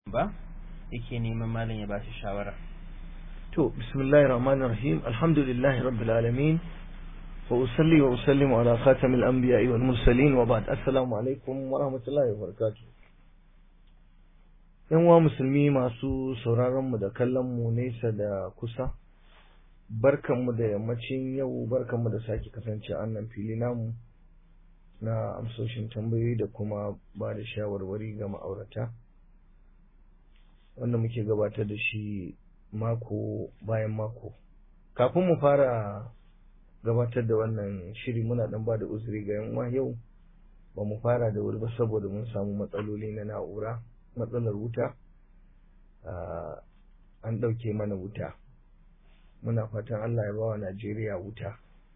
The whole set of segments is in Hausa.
ba yake neman malam ya bashi shawara to bismillahir rahmanir rahim alhamdulillahi rabbil alamin wa usalli wa usallimu ala khatamil anbiya'i wal mursalin wa ba'd assalamu alaikum wa rahmatullahi wa barakatuh yan uwa musulmi masu sauraron mu da kallon mu nesa da kusa barkanmu da yammacin yau barkanmu da sake kasance a nan fili namu na amsoshin tambayoyi da kuma ba da shawarwari ga ma'aurata wanda muke gabatar da shi mako bayan mako kafin mu fara gabatar da wannan shiri muna dan ba da uzuri ga yan yau ba mu fara da wuri ba saboda mun samu matsaloli na na'ura matsalar wuta an ɗauke mana wuta muna fatan Allah ya bawa Najeriya wuta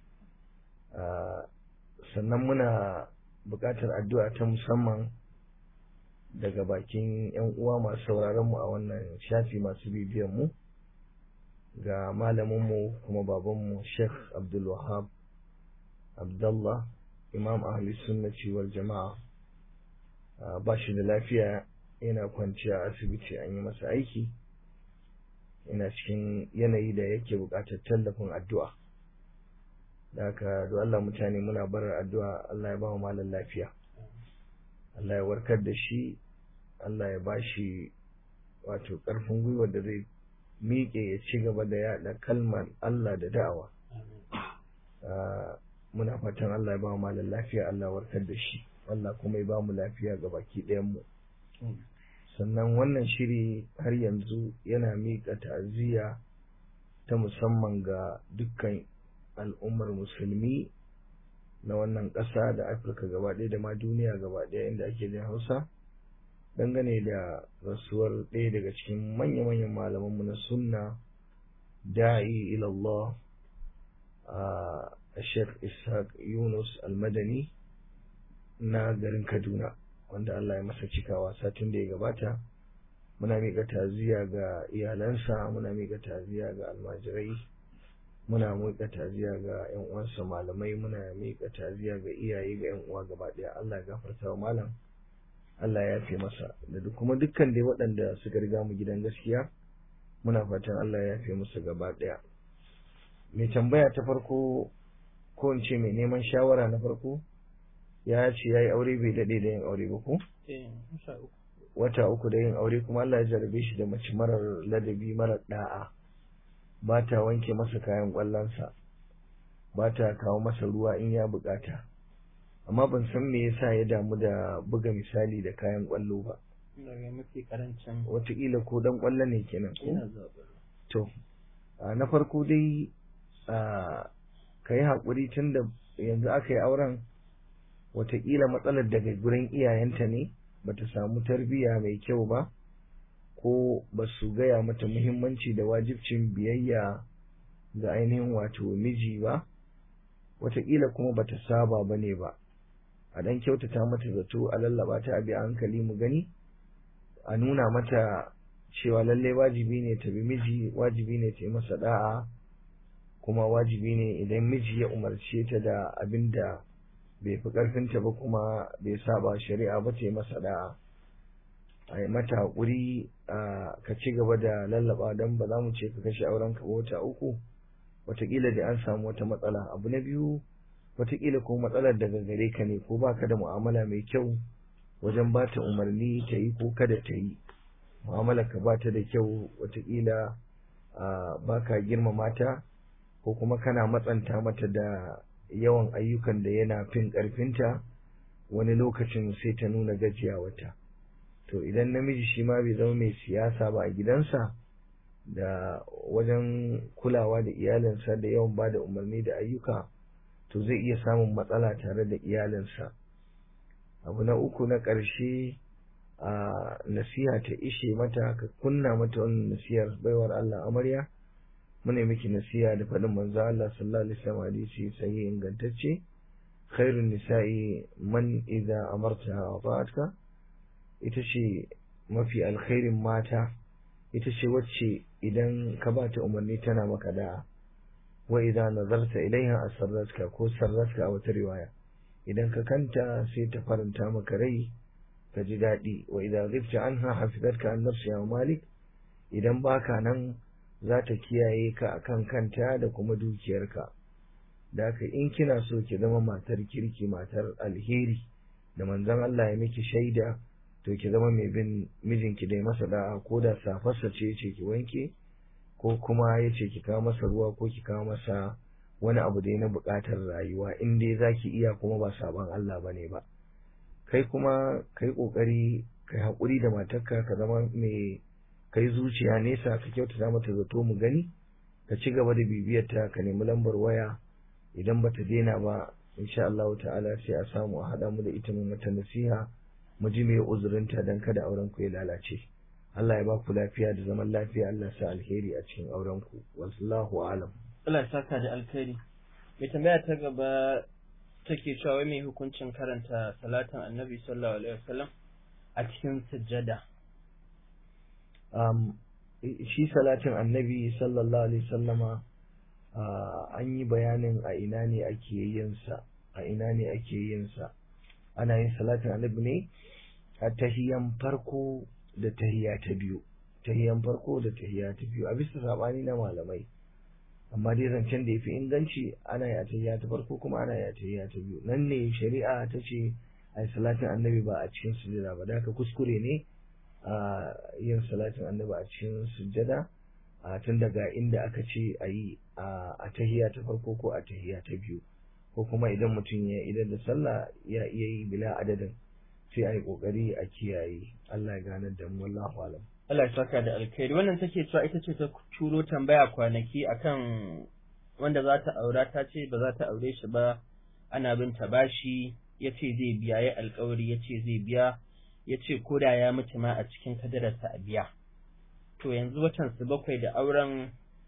sannan muna buƙatar addu'a ta musamman daga bakin 'yan uwa masu sauraron mu a wannan shafi masu bibiyan mu ga malaminmu kuma babanmu Sheikh Abdul Wahab Abdullah Imam Ahli Sunnati wal Jama'a ba shi da lafiya yana kwanciya asibiti an yi masa aiki yana cikin yanayi da yake buƙatar tallafin addu'a da haka da Allah mutane muna barar addu'a Allah ya ba mu malam lafiya Allah ya warkar da shi Allah ya ba shi wato ƙarfin gwiwa da zai miƙe ya ci gaba da yaɗa kalmar Allah da da'awa muna fatan Allah ya ba mu malam lafiya Allah ya warkar da shi Allah kuma ya ba mu lafiya ga baki ɗayan mu sannan wannan shiri har yanzu yana miƙa ta'aziyya ta musamman ga dukkan al'ummar musulmi na wannan ƙasa da afirka gaba ɗaya da ma duniya gaba ɗaya inda ake jin hausa dangane da rasuwar ɗaya daga cikin manya-manyan malamanmu na sunna da'i ilallah a sheikh ishaq yunus almadani na garin kaduna wanda Allah ya masa cikawa satin da ya gabata muna miƙa taziya ga iyalansa muna miƙa taziya ga almajirai muna miƙa taziya ga ƴan uwansa malamai muna miƙa taziya ga iyaye ga ƴan uwa gaba ɗaya Allah ya gafarta wa malam Allah ya yafe masa da kuma dukkan dai waɗanda suka riga mu gidan gaskiya muna fatan Allah ya yafe musu gaba ɗaya mai tambaya ta farko ko in ce mai neman shawara na farko ya ce ya yi aure bai daɗe da yin aure ba ko? Wata uku da yin aure kuma Allah ya jarabe shi da mace marar ladabi marar ɗa'a ba ta wanke masa kayan ƙwallonsa ba ta kawo masa ruwa in ya buƙata amma ban san me yasa ya damu da buga misali da kayan ƙwallo ba. Wataƙila ko ɗan ƙwallo ne kenan ko? To, na farko dai ka yi haƙuri tun da yanzu aka yi auren wataƙila matsalar daga gurin iyayenta ne bata samu tarbiyya mai kyau ba ko ba su gaya mata muhimmanci da wajibcin biyayya ga ainihin wato miji ba wataƙila kuma bata saba ba ne ba a ɗan kyautata mata zato a lallaba ta abi a hankali mu gani a nuna mata cewa lalle wajibi ne ta bi miji wajibi ne ta yi masa da'a kuma wajibi ne idan miji ya umarce ta da abin da bai fi ƙarfinta ba kuma bai saba shari'a ba ta yi masa da'a a yi mata haƙuri ka ci gaba da lallaba don ba za mu ce ka kashe auren ka wata uku wataƙila da an samu wata matsala abu na biyu wataƙila ko matsalar daga gare ka ne ko baka da mu'amala mai kyau wajen ba ta umarni ta yi ko kada ta yi mu'amalar ka ba ta da kyau wataƙila ba ka girmama ta ko kuma kana matsanta mata da yawan ayyukan da yana fin ƙarfinta wani lokacin sai ta nuna gajiya wata to idan namiji shi ma bai zama mai siyasa ba a gidansa da wajen kulawa da iyalinsa da yawan ba da umarni da ayyuka to zai iya samun matsala tare da iyalinsa abu na uku na ƙarshe a nasiha ta ishe mata ka kunna mata wannan nasihar baiwar Allah amarya muna miki nasiha da faɗin manzo Allah sallallahu alaihi wasallam hadisi sai ingantacce khairun nisa'i man idza amartaha ata'atka ita ce mafi alkhairin mata ita ce wacce idan ka ba ta umarni tana maka da'a wa idza nazarta ilaiha asarratka ko sarratka a wata riwaya idan ka kanta sai ta faranta maka rai ka ji daɗi wa idan ghibta anha hafizatka an nafsiha wa malik idan baka nan za ta kiyaye ka akan kanta da kuma dukiyarka da haka in kina so ki zama matar kirki matar alheri da manzon Allah ya miki shaida to ki zama mai bin mijinki dai masa da'a ko da safarsa ce ce ki wanke ko kuma ya ce ki kawo masa ruwa ko ki kawo masa wani abu dai na buƙatar rayuwa in dai za ki iya kuma ba sabon Allah ba ne ba kai kuma kai ƙoƙari kai haƙuri da matarka ka zama mai kai zuciya nesa ka kyautata mata zato mu gani ka ci gaba da bibiyarta ka nemi lambar waya idan bata daina ba insha Allah ta'ala sai a samu a haɗa mu da ita mu mata nasiha mu ji me uzurinta dan kada auren ku ya lalace Allah ya ba ku lafiya da zaman lafiya Allah sa alheri a cikin auren ku wallahu alam Allah ya saka da alkhairi mai tambaya ta gaba take cewa wai mai hukuncin karanta salatin annabi sallallahu alaihi wasallam a cikin sujjada um, shi salatin annabi sallallahu alaihi sallama uh, an yi bayanin a ina ne ake yin sa a ina ne ake yin sa ana yin salatin annabi ne a tahiyan farko da tahiya ta biyu tahiyan farko da tahiya ta biyu a bisa sabani na malamai amma dai zancen da ya fi inganci ana yi a tahiya ta farko kuma ana yi a tahiya ta biyu nan ne shari'a ta ce a yi salatin annabi ba a cikin sujada ba da haka kuskure ne a yin salatin annabi a cikin sujada a tun daga inda aka ce a yi a tahiya ta farko ko a tahiya ta biyu ko kuma idan mutum ya idan da sallah ya iya yi bila adadin sai a yi kokari a kiyaye Allah ya ganar da mu wallahu alam Allah ya saka da alkhairi wannan take cewa ita ce ta turo tambaya kwanaki akan wanda za ta aura ta ce ba za ta aure shi ba ana bin ta bashi ya ce zai biya ya alkawari ya ce zai biya ya ce ko da ya mutu ma a cikin kadararsa a biya to yanzu watan su bakwai da auren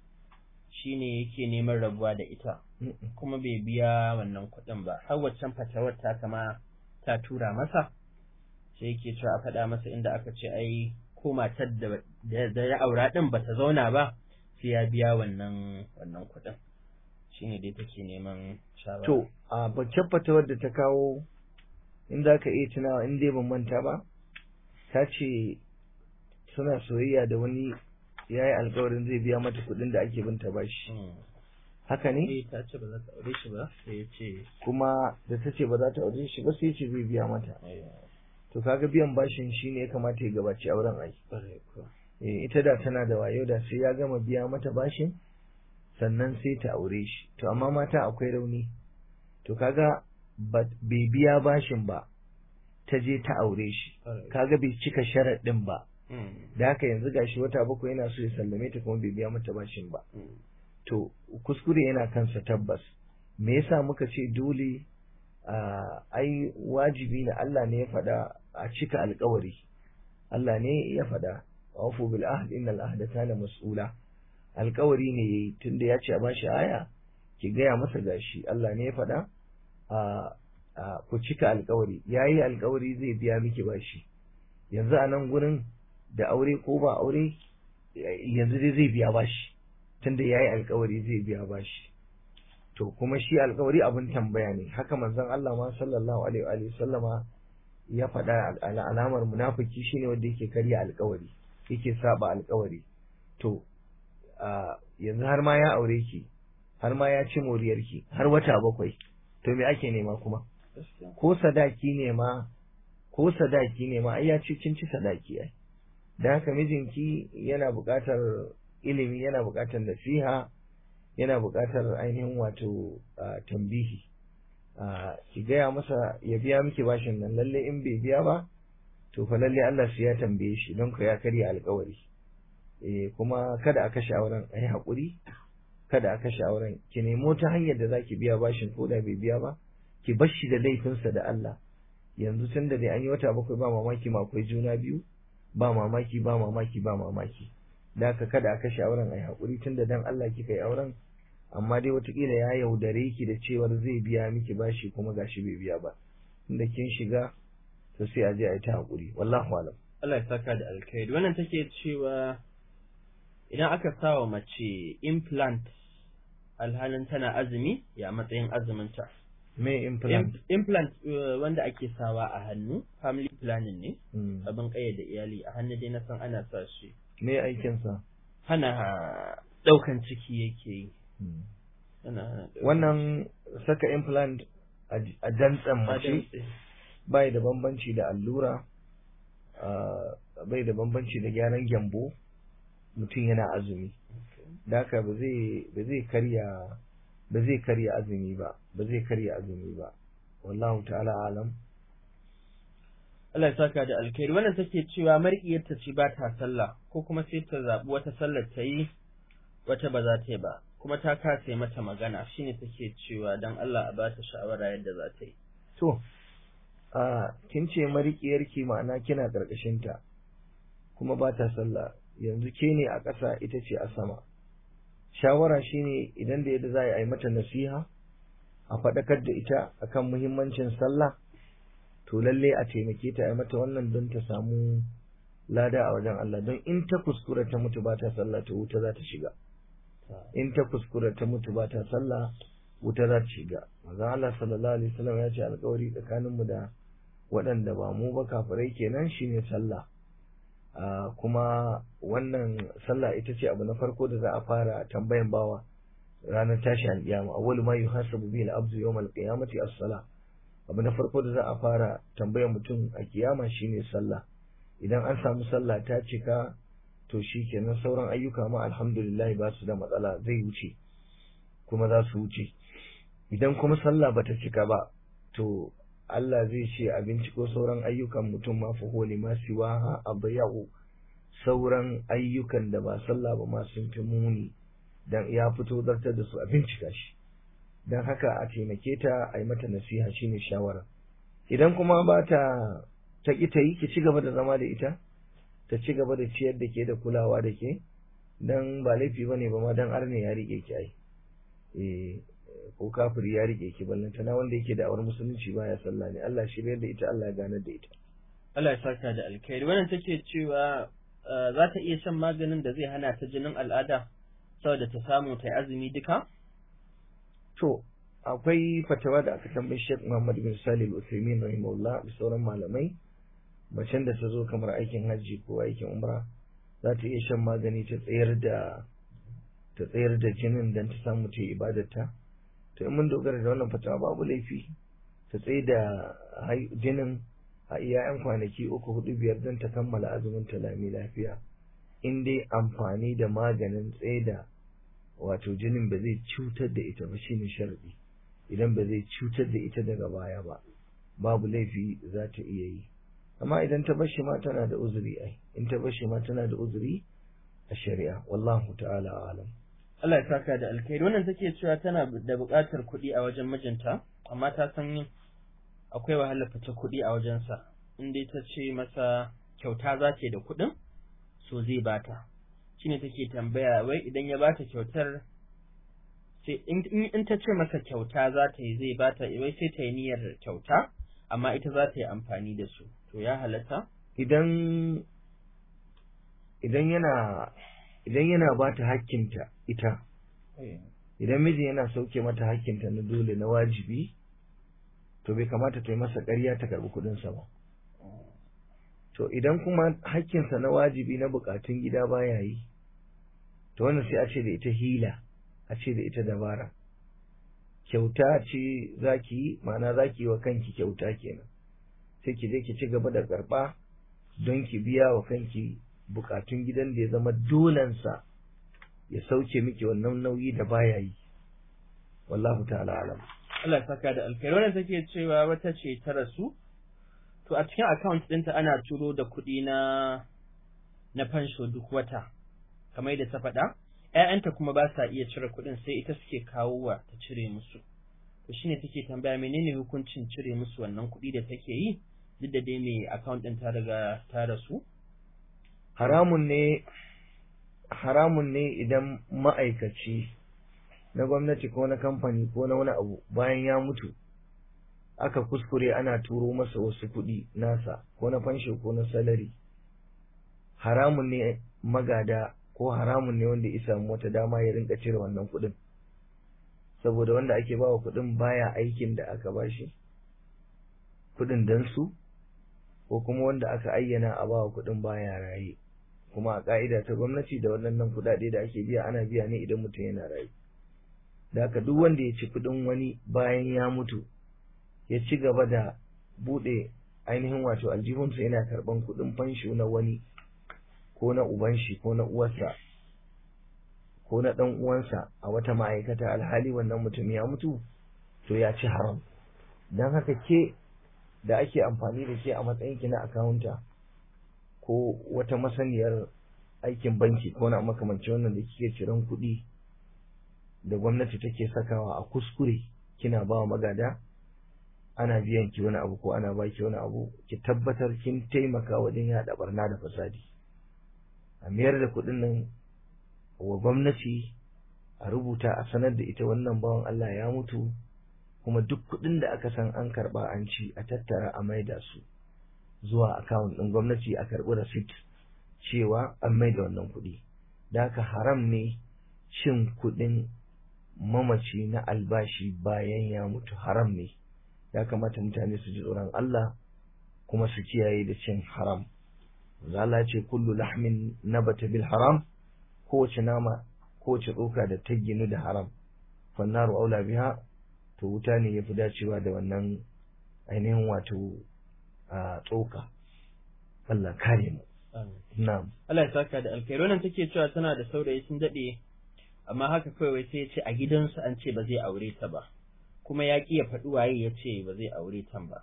shine yake neman rabuwa da ita kuma bai biya wannan kuɗin ba har waccan fatawar ta kama ta tura masa sai yake cewa a faɗa masa inda aka ce ai ko matar da ya aura ɗin ba ta zauna ba sai ya biya wannan wannan kuɗin shine dai take neman shawara to a baccen fatawar da ta kawo in za ka iya tunawa in dai ban manta ba ta ce suna soyayya da wani ya yi alkawarin zai biya mata kuɗin da ake binta bashi haka ne eh ta ce ba za ta aure shi ba sai ya ce kuma da ta ce ba za ta aure shi ba sai ce zai biya mata to kaga biyan bashin shine ya kamata ya gabaci auren ai eh ita da tana da wayo da sai ya gama biya mata bashin sannan sai ta aure shi to amma mata akwai rauni to kaga bai biya bashin ba ta je ta aure shi kaga bai cika sharaɗin ba da haka yanzu gashi wata bakwai yana so ya sallame ta kuma bai biya mata bashin ba to kuskure yana kansa tabbas me yasa muka ce dole ai wajibi na Allah ne ya faɗa a cika alkawari Allah ne ya faɗa wafu bil ahd innal ahda kana mas'ula alkawari ne yayi tunda ya ce a bashi aya ki gaya masa gashi Allah ne ya faɗa a ku cika alkawari yayi alkawari zai biya miki bashi yanzu a nan gurin da aure ko ba aure yanzu dai zai biya bashi tunda yayi alkawari zai biya bashi to kuma shi alkawari abin tambaya ne haka manzon Allah ma sallallahu alaihi wa sallama ya faɗa alamar munafiki shine wanda yake karya alkawari yake saba alkawari to yanzu har ma ya aure ki har ma ya ci moriyar ki har wata bakwai to me ake nema kuma ko sadaki ne ma ko sadaki ne ma ai ya ci kin ci sadaki ai da haka mijinki yana buƙatar ilimi yana buƙatar nasiha yana buƙatar ainihin wato tambihi ki gaya masa ya biya miki bashin nan lalle in bai biya ba to fa lalle Allah sai ya tambaye shi don ka ya karya alƙawari eh kuma kada a kashe auren a yi haƙuri kada a kashe auren ki nemo ta hanyar da zaki biya bashin ko da bai biya ba ki bar shi da laifinsa da Allah yanzu tun da dai an yi wata bakwai ba mamaki ma akwai juna biyu ba mamaki ba mamaki ba mamaki da haka kada a kashe auren a yi haƙuri tun da dan Allah kika yi auren amma dai watakila ya yaudare ki da cewar zai biya miki bashi kuma gashi bai biya ba inda kin shiga to sai a je a yi ta haƙuri wallahu alam Allah ya saka da alkhairi wannan take cewa idan aka sa wa mace implant alhalin tana azumi ya matsayin azuminta me implant implant uh, wanda ake sawa a hannu family planning ne Mm. abin da iyali a hannu dai na san ana sa shi me aikinsa hana daukan ciki yake yi Mm. Ana hana ɗaukan wannan saka implant a j- a dantsan ciki. mace Adamtse. bai da bambanci da allura ah, bai da bambanci da gyaran gyambo mutum yana azumi da haka ba zai ba zai karya ba zai karya azumi ba ba zai karya azumi ba wallahu ta'ala alam Allah ya saka da alkhairi wannan take cewa marƙiyarta ce ba ta sallah ko kuma sai ta zaɓi wata sallar ta yi wata ba za ta yi ba kuma ta kasa yi mata magana shine take cewa dan Allah a ba ta shawara yadda za ta yi to a kin ce marikiyarki ma'ana kina karkashin ta kuma ba ta sallah yanzu ke ne a ƙasa ita ce a sama shawara shine idan da yadda za a yi mata nasiha a faɗakar da ita akan muhimmancin sallah to lalle a taimake ta a yi mata wannan don ta samu lada a wajen Allah don in ta kuskura ta mutu ba ta sallah to wuta za ta shiga in ta kuskura ta mutu ba ta sallah wuta za ta shiga manzon Allah sallallahu alaihi wasallam ya ce alƙawari tsakaninmu da waɗanda ba mu ba kafirai kenan shine sallah Ah, kuma wannan sallah ita ce abu na farko da za a fara tambayan bawa ranar tashi alƙiyama awwalu ma yuhasabu bihi al-abdu yawm al-qiyamati as-salah abu na farko da za a fara tambayan mutum a kiyama shine sallah idan an samu sallah ta cika to shikenan sauran ayyuka ma alhamdulillah ba su da matsala zai wuce kuma za su wuce idan kuma sallah bata cika ba to Allah zai ce a binciko sauran ayyukan mutum ma fa holi ma siwaha abya'u sauran ayyukan da ba sallah ba ma sun fi muni dan ya fito zartar da su a bincika shi dan haka a taimake ta a yi mata nasiha shine shawara idan kuma ba ta ta ki ta yi ki ci gaba da zama da ita ta ci gaba da ciyar da ke da kulawa da ke dan ba laifi bane ba ma dan arne ya rike ki ai eh ko kafiri ya rike ki ballanta na wanda yake da awar musulunci baya sallah ne Allah shi da ita Allah ya ganar da ita Allah ya saka da alkhairi wannan take cewa uh, za ta iya shan maganin da zai hana ta jinin al'ada saboda ta samu ta yi azumi duka to akwai fatawa da aka tambayi Sheikh Muhammad bin Salih Al-Uthaymeen rahimahullah da sauran malamai macen da ta zo kamar aikin hajji ko aikin umra za ta iya shan magani ta tsayar da ta tsayar da jinin dan ta samu ta yi ibadarta to in mun dogara da wannan fatawa babu laifi ta tsaye da hai- jinin a iya yan kwanaki uku hudu biyar don ta kammala azumin ta lami lafiya in dai amfani da maganin tsaye da wato jinin ba zai cutar da ita ba shine sharadi idan ba zai cutar da ita daga baya ba babu laifi za ta iya yi amma idan ta bashi ma tana da uzuri ai in ta bashi ma tana da uzuri a shari'a wallahu ta'ala alam Allah ya saka da alkhairi wannan take cewa tana da buƙatar kuɗi a wajen mijinta amma ta san akwai wahalar fice kuɗi a wajensa in dai ta ce masa kyauta za ta yi da kuɗin so zai bata shine take tambaya wai idan ya bata kyautar sai in in ta ce masa kyauta za ta yi zai bata wai sai ta yi niyyar kyauta amma ita za ta yi amfani da su to ya halatta idan idan yana idan yana ba ta hakkinta ita idan miji yana sauke mata hakkinta na dole na wajibi to bai kamata ta yi masa ƙarya ta karɓi kuɗinsa ba to idan kuma hakkinsa na wajibi na buƙatun gida baya yi to wannan sai a ce da ita hila a ce da ita dabara kyauta ce zaki yi ma'ana zaki yi wa kanki kyauta kenan sai ki je ki ci gaba da karɓa don ki biya wa kanki bukatun gidan da ya zama dolensa ya sauke miki wannan nauyi da baya yi wallahu ta'ala alam Allah ya saka da alkhairi wannan take cewa wata ce ta rasu to a cikin account ɗinta ana turo da kuɗi na na fansho duk wata kamar yadda ta faɗa ƴaƴanta kuma ba sa iya cire kuɗin sai ita suke kawo wa ta cire musu to shine take tambaya menene hukuncin cire musu wannan kuɗi da take yi duk da dai mai account ɗin ta riga ta rasu haramun ne haramun ne idan ma'aikaci na gwamnati ko na kamfani ko na wani abu bayan ya mutu aka kuskure ana turo masa wasu kuɗi nasa ko na fansho ko na salari haramun ne magada ko haramun ne wanda ya samu wata dama ya rinka cire wannan kuɗin saboda wanda ake bawa kuɗin baya aikin da aka bashi kuɗin dan su ko kuma wanda aka ayyana a bawa kuɗin baya raye kuma a ka'ida ta gwamnati da waɗannan kuɗaɗe da ake biya ana biya ne idan mutum yana raye da haka duk wanda ya ci kuɗin wani bayan ya mutu ya ci gaba da buɗe ainihin wato aljihunsa yana karɓan kuɗin fansho na wani ko na uban shi ko na uwarsa ko na ɗan uwansa a wata ma'aikata alhali wannan mutum ya mutu to ya ci haram don haka ke da ake amfani da ke a matsayin ki na akawunta ko wata masaniyar aikin banki ko na makamanci wannan da kike ciran kuɗi da gwamnati take sakawa a kuskure kina ba wa magada ana biyan ki wani abu ko ana baki wani abu ki tabbatar kin taimaka wajen yaɗa barna da fasadi a mayar da kuɗin nan wa gwamnati a rubuta a sanar da ita wannan bawan Allah ya mutu kuma duk kuɗin da aka san an karɓa an ci a tattara a maida su zuwa akawun ɗin gwamnati a karɓi rasit cewa an maida wannan kuɗi da haka haram ne cin kuɗin mamaci na albashi bayan ya mutu haram ne ya kamata mutane su ji tsoron Allah kuma su kiyaye da cin haram Allah ce kullu lahmin nabata bil haram kowace nama kowace tsoka da ta ginu da haram fannaru aula biha to wuta ne yafi dacewa da wannan ainihin wato a tsoka Allah kare mu na'am Allah ya saka da alkhairi wannan take cewa tana da saurayi sun dade amma haka kawai sai ya ce a gidansu an ce ba zai aure ta ba kuma ya ƙi ya faɗi waye ya ce ba zai aure ta ba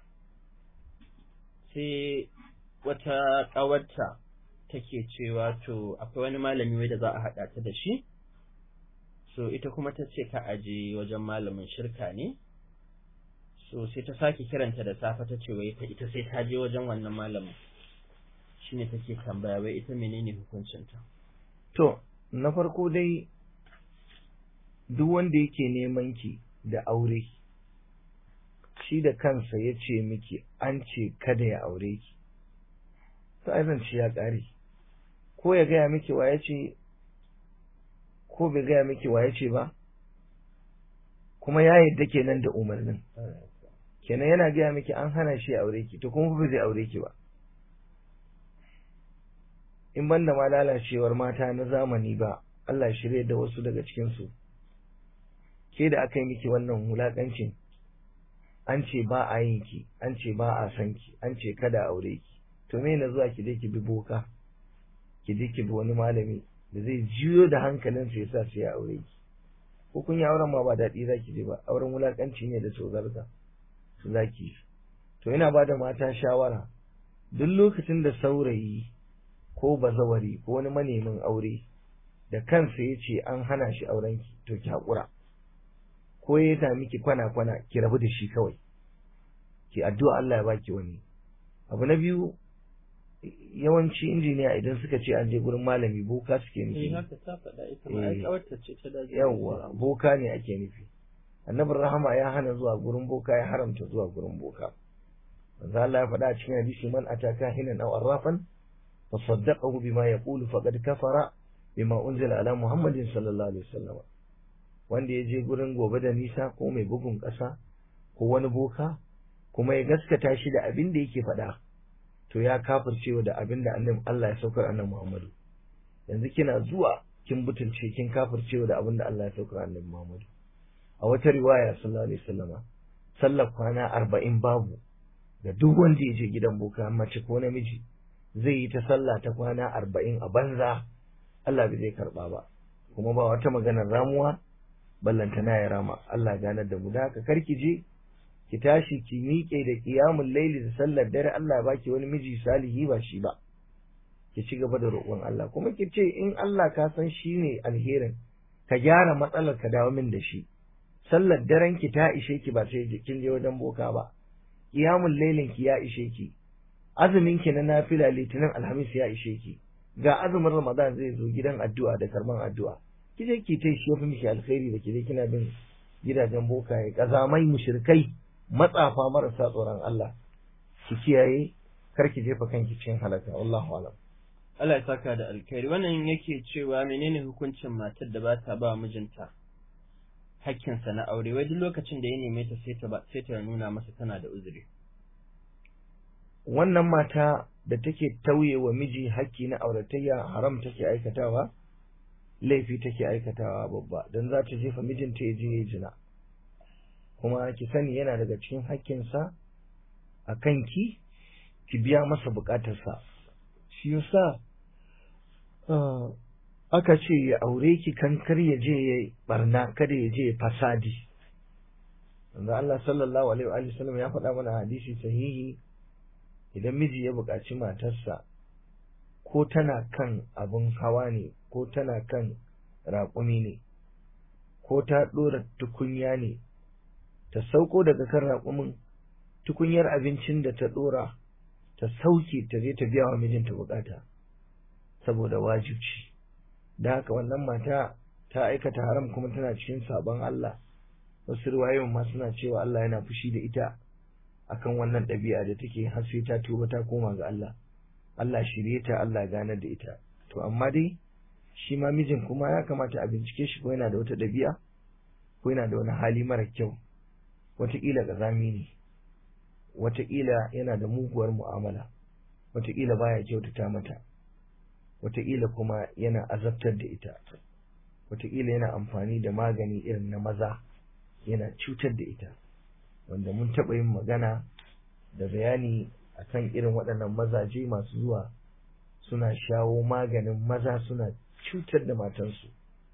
sai wata ƙawarta take cewa to akwai wani malami wai da za a haɗa ta da shi so ita kuma ta ce ka aje wajen malamin shirka ne so sai ta sake kiranta da safe ta ce wai ita sai ta je wajen wannan malamin shine take tambaya wai ita menene hukuncinta to na farko dai duk wanda yake neman ki da aure shi da kansa ya ce miki an ce kada ya aure ki to ai zance ya ƙare ko ya gaya miki wa ya ce ko bai gaya miki wa ya ce ba kuma ya yadda kenan da umarnin kenan yana gaya miki an hana shi aure ki to kuma ba zai aure ki ba in banda ma lalacewar mata na zamani ba Allah shirye da wasu daga cikinsu ke da aka yi miki wannan wulaƙancin an ce ba a yin ki an ce ba a san ki an ce kada aure ki to me na zuwa ki je ki bi boka ki je ki bi wani malami da zai jiyo da hankalin sa yasa sai ya aure ki ko kun yi auren ma ba daɗi za ki je ba auren wulaƙanci ne da tsogarka su za ki to ina ba da mata shawara duk lokacin da saurayi ko bazawari ko wani manemin aure da kansa ya ce an hana shi aurenki to ki haƙura ko ya ta miki kwana-kwana ki rabu da shi kawai ki addu'a Allah ya baki wani abu na biyu yawanci injiniya idan suka ce an je gurin malami boka suke nufi yawwa boka ne ake nufi annabin rahama ya hana zuwa gurin boka ya haramta zuwa gurin boka manzo Allah ya faɗa a cikin hadisi man ataka hinan aw arrafan fa saddaqahu bima yaqulu faqad kafara bima unzila ala muhammadin sallallahu alaihi wasallam wanda ya je gurin gobe da nisa ko mai bugun ƙasa ko wani boka kuma ya gaskata shi da abin da yake faɗa to ya kafircewa da abin da annabi Allah ya saukar annabi Muhammadu yanzu kina zuwa kin butulce kin kafircewa da abin da Allah ya saukar annabi Muhammadu a wata riwaya sallallahu alaihi wasallama sallar kwana arba'in babu da duk wanda ya je gidan boka mace ko namiji zai yi ta sallah ta kwana arba'in a banza Allah bai zai karba ba kuma ba wata maganar ramuwa ballantana ya rama Allah ganar da mu da haka karki je ki tashi ki miƙe da qiyamul laili da sallar dare Allah ya baki wani miji salihi ba shi ba ki ci gaba da roƙon Allah kuma ki ce in Allah ka san shi ne alherin ka gyara matsalar ka dawo min da shi sallar daren ki ta ishe ki ba sai kin je wajen boka ba qiyamul lailin ki ya ishe ki azumin ki na nafila litinin alhamis ya ishe ki ga azumin ramadan zai zo gidan addu'a da karban addu'a ki je ki tai shi yafi miki alkhairi da ki je kina bin gidajen bokaye kazamai mushrikai matsafa marasa tsoron Allah ki kiyaye kar ki jefa kanki cikin halaka wallahu alam Allah ya saka da alkhairi wannan yake cewa menene hukuncin matar da ba ta ba mijinta hakkinsa na aure wai duk lokacin da ya neme ta sai ta sai ta nuna masa tana da uzuri wannan mata da take tauye wa miji hakki na auratayya haram take aikatawa laifi take aikatawa babba don za ta jefa mijinta ya je ya jina kuma ki sani yana daga cikin hakkinsa a kanki ki biya masa bukatarsa shi yasa aka ce ya aure ki kankar ya je ya barna kada ya je ya fasadi wanda Allah sallallahu alaihi wa sallam ya faɗa mana hadisi sahihi idan miji ya buƙaci matarsa ko tana kan abin hawa ne ko tana kan raƙumi ne ko ta ɗora tukunya ne ta sauko daga kan raƙumin tukunyar abincin da ta ɗora ta sauke ta je ta biya wa mijinta buƙata saboda wajibci da haka wannan mata ta aikata haram kuma tana cikin sabon Allah wasu riwayoyin ma suna cewa Allah yana fushi da ita akan wannan ɗabi'a da take har sai ta tuba ta koma ga Allah Allah shirye ta Allah ganar da ita to amma dai shi ma mijin kuma ya kamata a bincike shi ko yana da wata ɗabi'a ko yana da wani hali mara kyau wataƙila ƙazami ne wataƙila yana da muguwar mu'amala wataƙila baya kyautata mata wataƙila kuma yana azabtar da ita wataƙila yana amfani da magani irin na maza yana cutar da ita wanda mun taɓa yin magana da bayani akan irin waɗannan mazaje masu zuwa suna shawo maganin maza suna cutar da matansu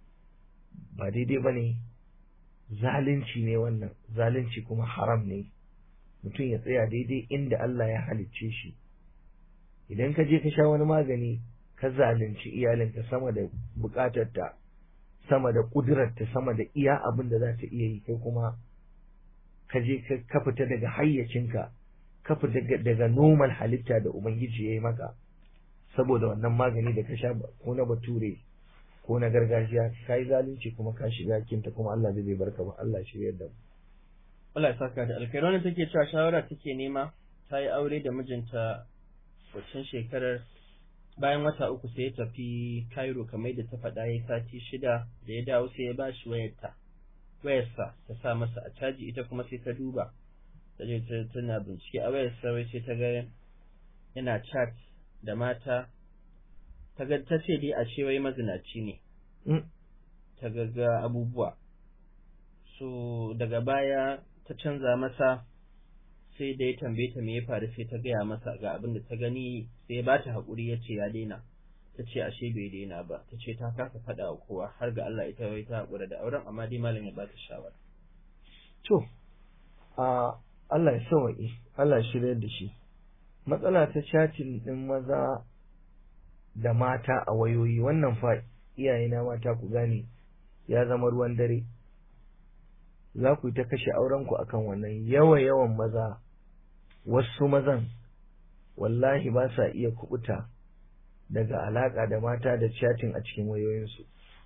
ba daidai ba ne zalunci ne wannan zalunci kuma haram ne mutum ya tsaya daidai inda Allah ya halicce shi idan ka je ka sha wani magani ka zalunci iyalinka sama da bukatarta sama da kudurarta sama da iya abin da za ta iya yi kai kuma ka je ka fita daga hayyacinka ka fita daga normal halitta da ubangiji ya yi maka saboda wannan magani da ka sha ko na bature ko na gargajiya ka yi zalunci kuma ka shiga kinta kuma Allah zai barka ba Allah shiryar da mu Allah ya saka da alkhairi wannan take cewa shawara take nema ta yi aure da mijinta waccan shekarar bayan wata uku sai ya tafi Cairo kamar da ta faɗa ya sati shida da ya dawo sai ya ba shi wayarta wayarsa ta sa masa a caji ita kuma sai ta duba ta je tana bincike a wayarsa wai sai ta ga yana chat da mata ta ga ta ce dai a ce wai mazinaci ne ta ga abubuwa so daga baya ta canza masa sai da ya tambaye ta me ya faru sai ta gaya masa ga abin da ta gani sai ya bata haƙuri ya ce ya daina ta ce ashe bai daina ba ta ce ta kasa faɗa wa kowa har ga Allah ita wai ta haƙura da auren amma dai malam ya bata shawara to a Allah ya sawaƙi Allah shirya da shi matsala ta chatting din maza da mata a wayoyi wannan fa iyayena mata ku gane ya zama ruwan dare za ku yi ta kashe aurenku akan wannan yawa yawan maza wasu mazan wallahi ba sa iya kubuta daga alaka da mata da chatting a cikin wayoyinsu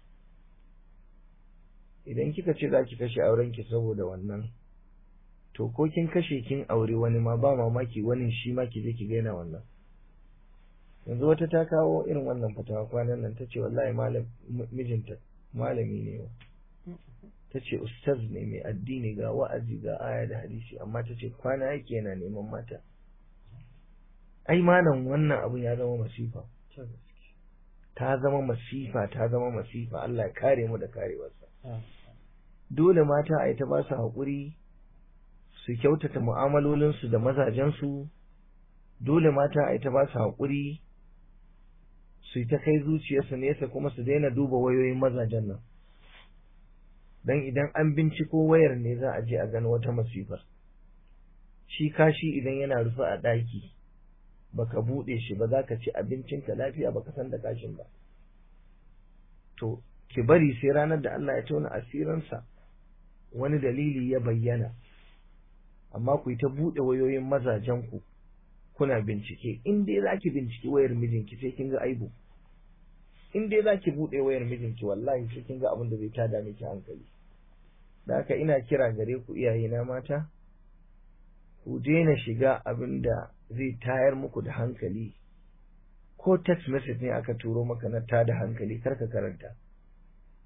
idan kika ce za ki kashe aurenki saboda wannan to ko kin kashe kin aure wani ma ba mamaki wani shi ma ki je ki gaina wannan yanzu wata ta kawo irin wannan fatawa kwanan nan ta ce wallahi malam mijinta malami ne wa ta ce ustaz ne mai addini ga wa'azi ga aya da hadisi amma ta ce kwana yake yana neman mata ai malam wannan abun ya zama masifa ta zama masifa ta zama masifa Allah ya kare mu da karewarsa dole mata a ta ba su haƙuri su kyautata mu'amalolinsu da mazajensu dole mata a ta ba su haƙuri su yi ta kai zuciyarsu nesa kuma su daina duba wayoyin mazajen nan don idan an binciko wayar ne za a je a gano wata masifar shi kashi idan yana rufe a ɗaki baka buɗe shi ba za ka ci abincinka lafiya baka san da kashin ba to ki bari sai ranar da Allah ya tona asirinsa wani dalili ya bayyana amma ku yi ta buɗe wayoyin mazajenku kuna bincike in dai za ki binciki wayar mijinki sai kin ga aibu in dai za ki buɗe wayar mijinki wallahi sai kin ga abin da zai tada miki hankali da haka ina kira gare ku iyaye na mata ku daina shiga abin da zai tayar muku da hankali ko text message ne aka turo maka na tada hankali kar ka karanta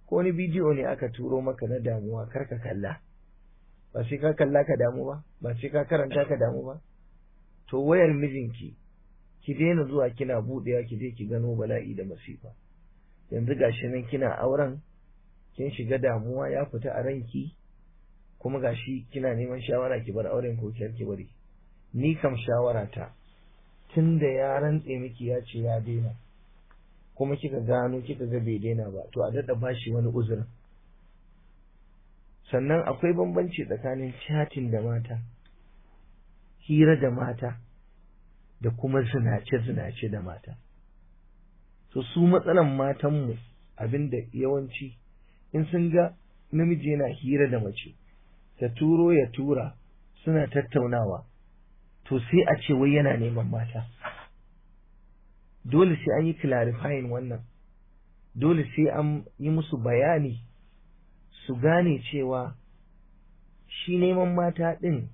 ko wani bidiyo ne aka turo maka na damuwa kar ka kalla ba sai ka kalla ka damu ba ba sai ka karanta ka damu ba to wayar mijinki ki daina zuwa kina buɗewa ki je ki gano bala'i da masifa yanzu gashi nan kina auren kin shiga damuwa ya fita a ranki kuma gashi kina neman shawara ki bar auren ko ki bari ni kam shawara ta tunda ya rantse miki ya ce ya daina kuma kika gano kika ga bai daina ba to a daɗa bashi wani uzurin sannan akwai bambanci tsakanin chatting da mata hira da mata da kuma zinace-zinace da mata so su matsalan matanmu abinda yawanci in sun ga namiji yana hira da mace ta turo ya tura suna tattaunawa to sai a ce wai yana neman mata dole sai an yi clarifying wannan dole sai an yi musu bayani su gane cewa shi neman mata ɗin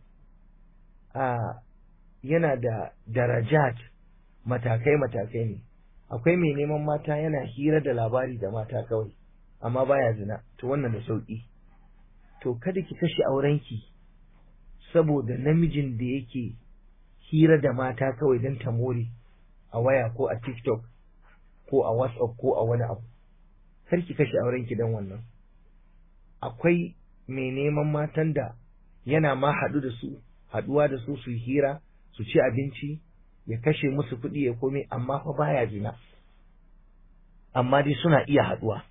a yana da darajat matakai-matakai ne akwai mai neman mata yana hira da labari da mata kawai amma baya zina to wannan da sauƙi to kada ki kashe aurenki saboda namijin da yake hira da mata kawai don ta more a waya ko a tiktok ko a whatsapp ko a wani abu kar ki kashe aurenki don wannan akwai mai neman matan da yana ma haɗu da su haɗuwa da su su hira su ci abinci ya kashe musu kuɗi ya komai amma fa baya zina amma dai suna iya haɗuwa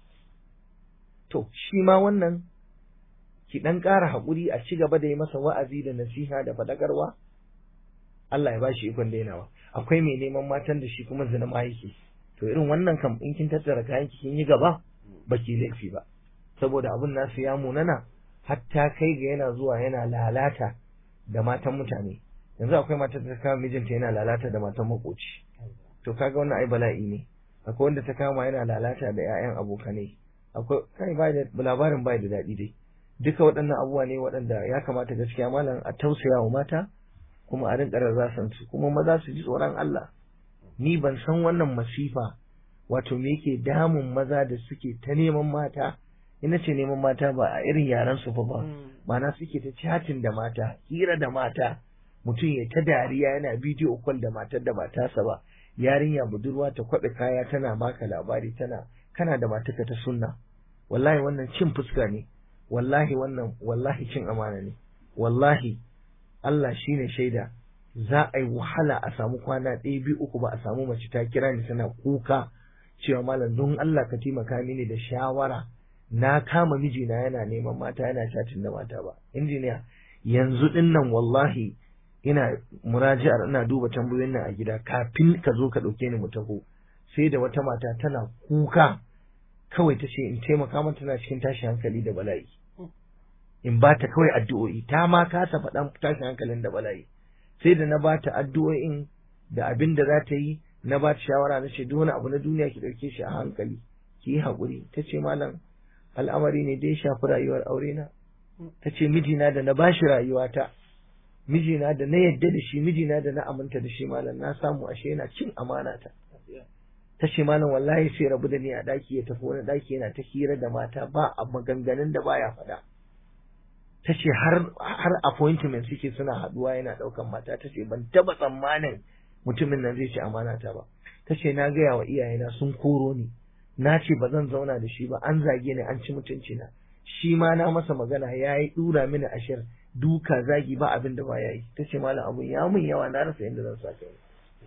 to shi ma wannan ki ɗan ƙara haƙuri a ci gaba da yi masa wa'azi da nasiha da faɗakarwa Allah ya ba shi ikon dainawa akwai mai neman matan da shi kuma zina ma yake to irin wannan kam in kin tattara kayan ki kin yi gaba baki laifi ba saboda abun nasu ya munana hatta kai ga yana zuwa yana lalata da matan mutane yanzu akwai matar da ta kama mijinta yana lalata da matan makoci to kaga wannan ai bala'i ne akwai wanda ta kama yana lalata da ƴaƴan abokanai akwai kai bai da labarin bai da daɗi dai duka waɗannan abubuwa ne waɗanda ya kamata gaskiya malam a tausaya wa mata kuma a rinƙa rarrasan su kuma maza su ji tsoron Allah ni ban san wannan masifa wato me yake damun maza da suke ta neman mata ina ce neman mata ba a irin yaran su fa ba ma'ana suke ta chatin da mata hira da mata mutum ya ta dariya yana bidiyo call da matar da ba tasa ba yarinya budurwa ta kwaɓe kaya tana maka labari tana kana da mataka ta sunna wallahi wannan cin fuska ne wallahi wannan wallahi cin amana ne wallahi Allah shine shaida za a yi wahala a samu kwana ɗaya biyu uku ba a samu mace ta kira ni tana kuka cewa malam don Allah ka taimaka mini da shawara na kama mijina yana neman mata yana chatin da mata ba injiniya yanzu din nan wallahi ina muraji'ar ina duba tambayoyin nan a gida kafin ka zo ka ɗauke ni mu taho sai da wata mata tana kuka kawai ta ce in taimaka mata tana cikin tashin hankali da bala'i in ba ta kawai addu'o'i ta ma kasa faɗan tashin hankalin da bala'i sai da na ba ta addu'o'in da abin da za ta yi na ba ta shawara na ce duk wani abu na duniya ki ɗauke shi a hankali ki yi haƙuri ta ce malam al'amari ne dai shafi rayuwar aure na ta ce mijina da na bashi rayuwata mijina da na yadda da shi mijina da na aminta da shi malam na samu ashe yana cin amana ta ta ce malam wallahi sai rabu da ni a daki ya tafi wani daki yana ta hira da mata ba a maganganun da baya faɗa ta ce har har appointment suke suna haduwa yana ɗaukan mata ta ce ban taba tsammanin mutumin nan zai ci amana ta ba ta ce na gaya wa iyayena sun koro ni na ce ba zan zauna da shi ba an zage ni an ci mutunci na shi ma na masa magana ya yi dura mini ashir duka zagi ba abin da ba ya yi ta ce malam abun ya mun yawa na rasa yadda zan sa kai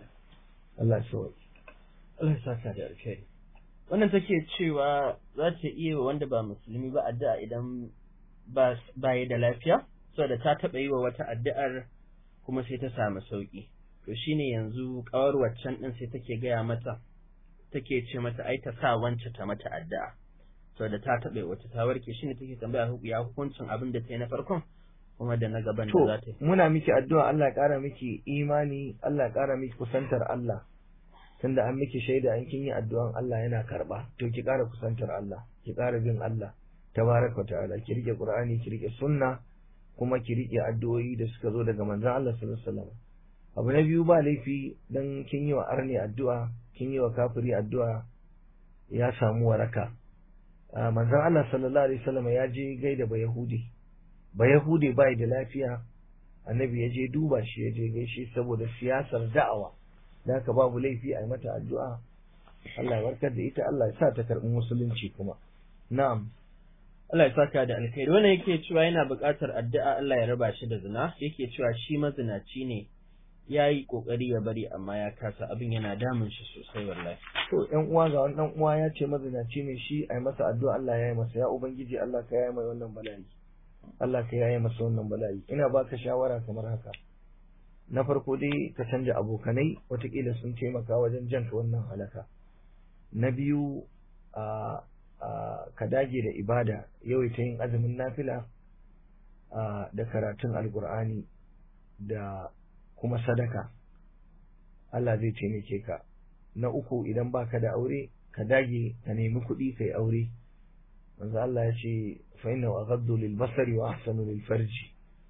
Allah ya sauke Allah ya saka da alkhairi wannan take cewa za ta iya wa wanda ba musulmi ba addu'a idan ba ya da lafiya saboda ta taɓa yi wa wata addu'ar kuma sai ta samu sauƙi to shine yanzu ƙawar waccan ɗin sai take gaya mata take ce mata ai ta sa wance ta mata addu'a saboda ta taɓa yi wata ta warke shine take tambaya ya hukuncin abin da ta yi na farkon kuma da na gaban da za ta yi muna miki addu'a Allah ya ƙara miki imani Allah ya ƙara miki kusantar Allah tunda an miki shaida an kin yi addu'an Allah yana karɓa to ki ƙara kusantar Allah ki ƙara bin Allah tabaraka ta'ala ki rike qur'ani ki rike sunna kuma ki rike addu'o'i da suka zo daga manzon Allah sallallahu alaihi wasallam abu na biyu ba laifi dan kin yi wa arni addu'a kin yi wa kafiri addu'a ya samu waraka manzon Allah sallallahu alaihi wasallam ya je gaida ba Yahudi ba Yahudi bai da lafiya annabi ya je duba shi ya je gaishe saboda siyasar da'awa da haka babu laifi a yi mata addu'a Allah ya warkar da ita Allah ya sa ta karɓi musulunci kuma na'am Allah ya saka da alkhairi wannan yake cewa yana buƙatar addu'a Allah ya raba shi da zina yake cewa shi mazinaci ne ya yi ƙoƙari ya bari amma ya kasa abin yana damun shi sosai wallahi to ƴan uwa ga wani ɗan uwa ya ce mazinaci ne shi a yi masa addu'a Allah ya yi masa ya ubangiji Allah ka yaye mai wannan bala'i Allah ka yaye masa wannan bala'i ina baka shawara kamar haka na farko dai ka canja abokanai watakila sun taimaka wajen janka wannan halaka na biyu a ka dage da ibada yawaita yin azumin nafila da karatun alkur'ani da kuma sadaka Allah zai taimake ka na uku idan baka da aure ka dage ka nemi kuɗi kai aure manzo Allah ya ce fa inna aghaddu lil basari wa ahsanu lil farji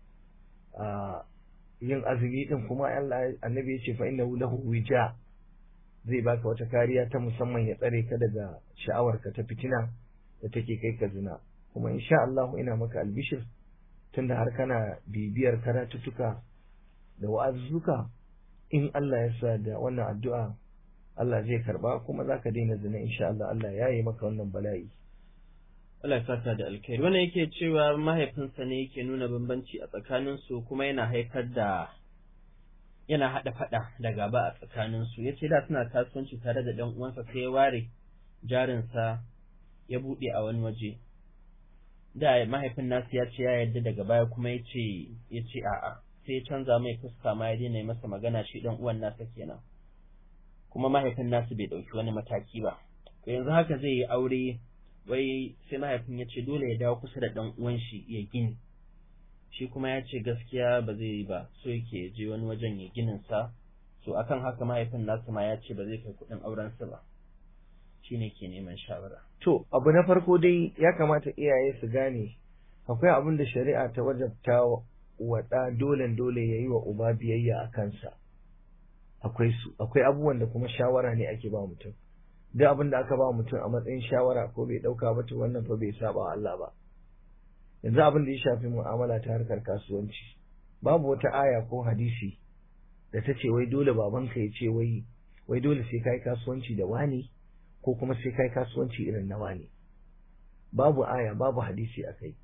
yin azumi din kuma Allah annabi ya ce fa innahu lahu wija zai baka wata kariya ta musamman ya tsare ka daga sha'awarka ta fitina da take kai ka zina kuma insha Allah ina maka albishir tunda har kana bibiyar karatuttuka da wa'azzuka in Allah ya sa da wannan addu'a Allah zai karba kuma zaka daina zina insha Allah Allah ya yi maka wannan bala'i Allah ya saka da alkhairi wannan yake cewa mahaifinsa ne yake nuna bambanci a tsakaninsu kuma yana haifar da yana haɗa faɗa da gaba a tsakaninsu ya ce da suna kasuwanci tare da ɗan uwansa sai ya ware jarinsa ya buɗe a wani waje da mahaifin nasu ya ce ya yarda daga baya kuma ya ce ya ce a'a sai ya canza mai fuska ma ya daina masa magana shi ɗan uwan nasa kenan kuma mahaifin nasu bai ɗauki wani mataki ba to yanzu haka zai yi aure wai sai mahaifin ya ce dole ya dawo kusa da ɗan uwan shi ya gini shi kuma ya ce gaskiya ba zai yi ba so yake je wani wajen ya ginin sa so akan haka mahaifin nasu ma ya ce ba zai kai kuɗin auren sa ba shine ke neman shawara to abu na farko dai ya kamata iyaye su gane akwai abin da shari'a ta wajabta wa ɗa dole dole ya yi wa uba biyayya a kansa akwai su akwai abubuwan da kuma shawara ne ake ba mutum duk abin da aka ba mutum a matsayin shawara ko bai ɗauka ba to wannan fa bai saba wa Allah ba yanzu abin da ya shafi mu'amala ta harkar kasuwanci babu wata aya ko hadisi da ta ce wai dole babanka ya ce wai wai dole sai kai kasuwanci da wani ko kuma sai kai kasuwanci irin na wani babu aya babu hadisi a kai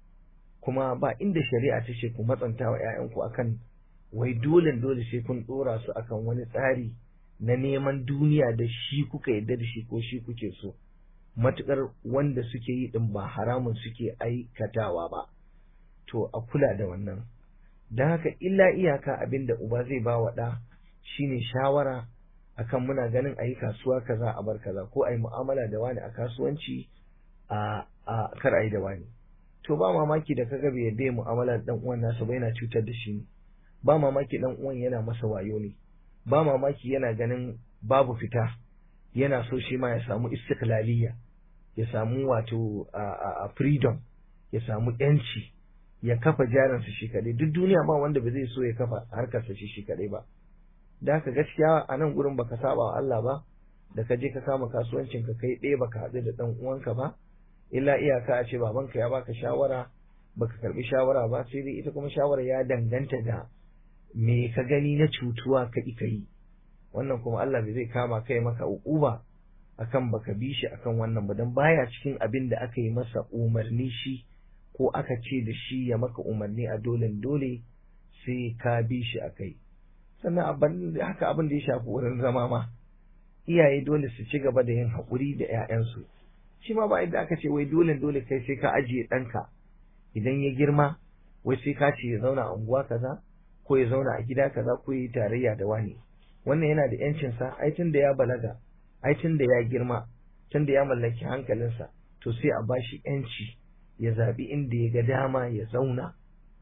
kuma ba inda shari'a ta ce ku matsanta wa 'ya'yanku akan wai dole dole sai kun dora su akan wani tsari na neman duniya da shi kuka yadda da shi ko shi kuke so matukar wanda suke yi din ba haramun suke aikatawa ba to a kula da wannan don haka illa iyaka abin da uba zai ba wa ɗa shine shawara akan muna ganin a yi kasuwa kaza a bar kaza ko a yi mu'amala da wani a kasuwanci a a kar a yi da wani to ba mamaki da kaga bai yadda mu'amala da dan uwan nasa ba yana cutar da shi ne ba mamaki dan uwan yana masa wayo ne ba mamaki yana ganin babu fita yana so shi ma ya samu istiklaliya ya samu wato a freedom ya samu yanci ya kafa jarinsa shi kadai duk duniya ba wanda ba zai so ya kafa harkarsa shi shi kadai ba da haka gaskiya a nan gurin baka saba wa Allah ba da ka je ka kama kasuwancin ka kai ɗaya baka haɗu da ɗan uwanka ba illa iyaka a ce babanka ya baka shawara baka karbi shawara ba sai dai ita kuma shawara ya danganta da me ka gani na cutuwa ka ka yi wannan kuma Allah bai zai kama kai maka uquba akan baka bi shi akan wannan ba dan baya cikin abin da aka yi masa umarni shi ko aka ce da shi ya maka umarni a dole dole sai ka bi shi akai sannan abin haka abin da ya shafi wurin zama ma iyaye dole su ci gaba da yin haƙuri da 'ya'yansu shi ma ba yadda aka ce wai dole dole kai sai ka ajiye ɗanka idan ya girma wai sai ka ce ya zauna a unguwa kaza ko ya zauna a gida kaza ko ya yi tarayya da wani wannan yana da yancinsa ai tun da ya balaga ai tun da ya girma tun da ya mallaki hankalinsa to sai a bashi yanci ya zaɓi inda ya ga dama ya zauna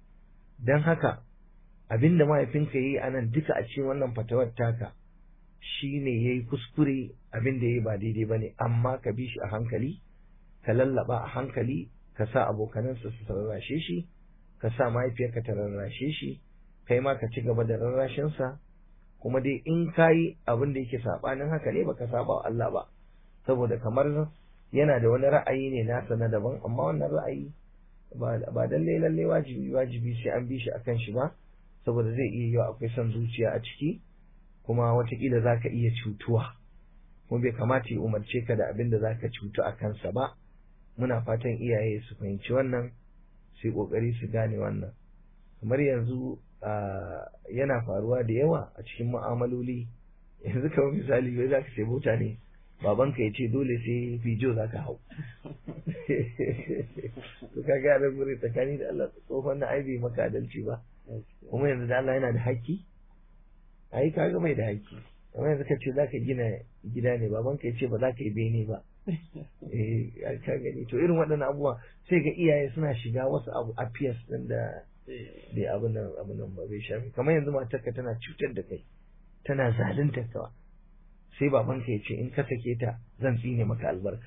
don haka abin da mahaifinka ya yi a nan duka a cikin wannan fatawar taka shi ne ya yi kuskure abin da ya yi ba daidai ba ne amma ka bi shi a hankali ka lallaba a hankali ka sa abokanansa su rarrashe shi ka sa mahaifiyarka ta rarrashe shi kai ma ka ci gaba da rarrashinsa kuma dai in ka yi abin da yake saɓanin haka ne baka saba wa Allah ba saboda kamar yana da wani ra'ayi ne nasa na daban amma wannan ra'ayi ba lallai lallai wajibi wajibi sai an bi shi akan shi ba saboda zai iya yiwa akwai son zuciya a ciki kuma watakila za ka iya cutuwa kuma bai kamata ya umarce ka da abin da za ka cutu a kansa ba muna fatan iyaye su fahimci wannan su yi ƙoƙari su gane wannan kamar yanzu yana faruwa da yawa a cikin mu'amaloli yanzu kamar misali bai za ka ce mutane babanka ya ce dole sai fijo za ka hau to ka ga nan gure tsakani da Allah tsohon na aibe maka adalci ba kuma yanzu da Allah yana da haƙƙi ai ka ga mai da haƙƙi amma yanzu ka ce za ka gina gida ne babanka ya ce ba za ka yi bene ba eh ka gani to irin waɗannan abubuwa sai ga iyaye suna shiga wasu abu affairs din da bai abin nan abin nan ba bai shafi kamar yanzu matarka tana cutar da kai tana zalunta ka sai babanka ya ce in ka sake ta zan tsine maka albarka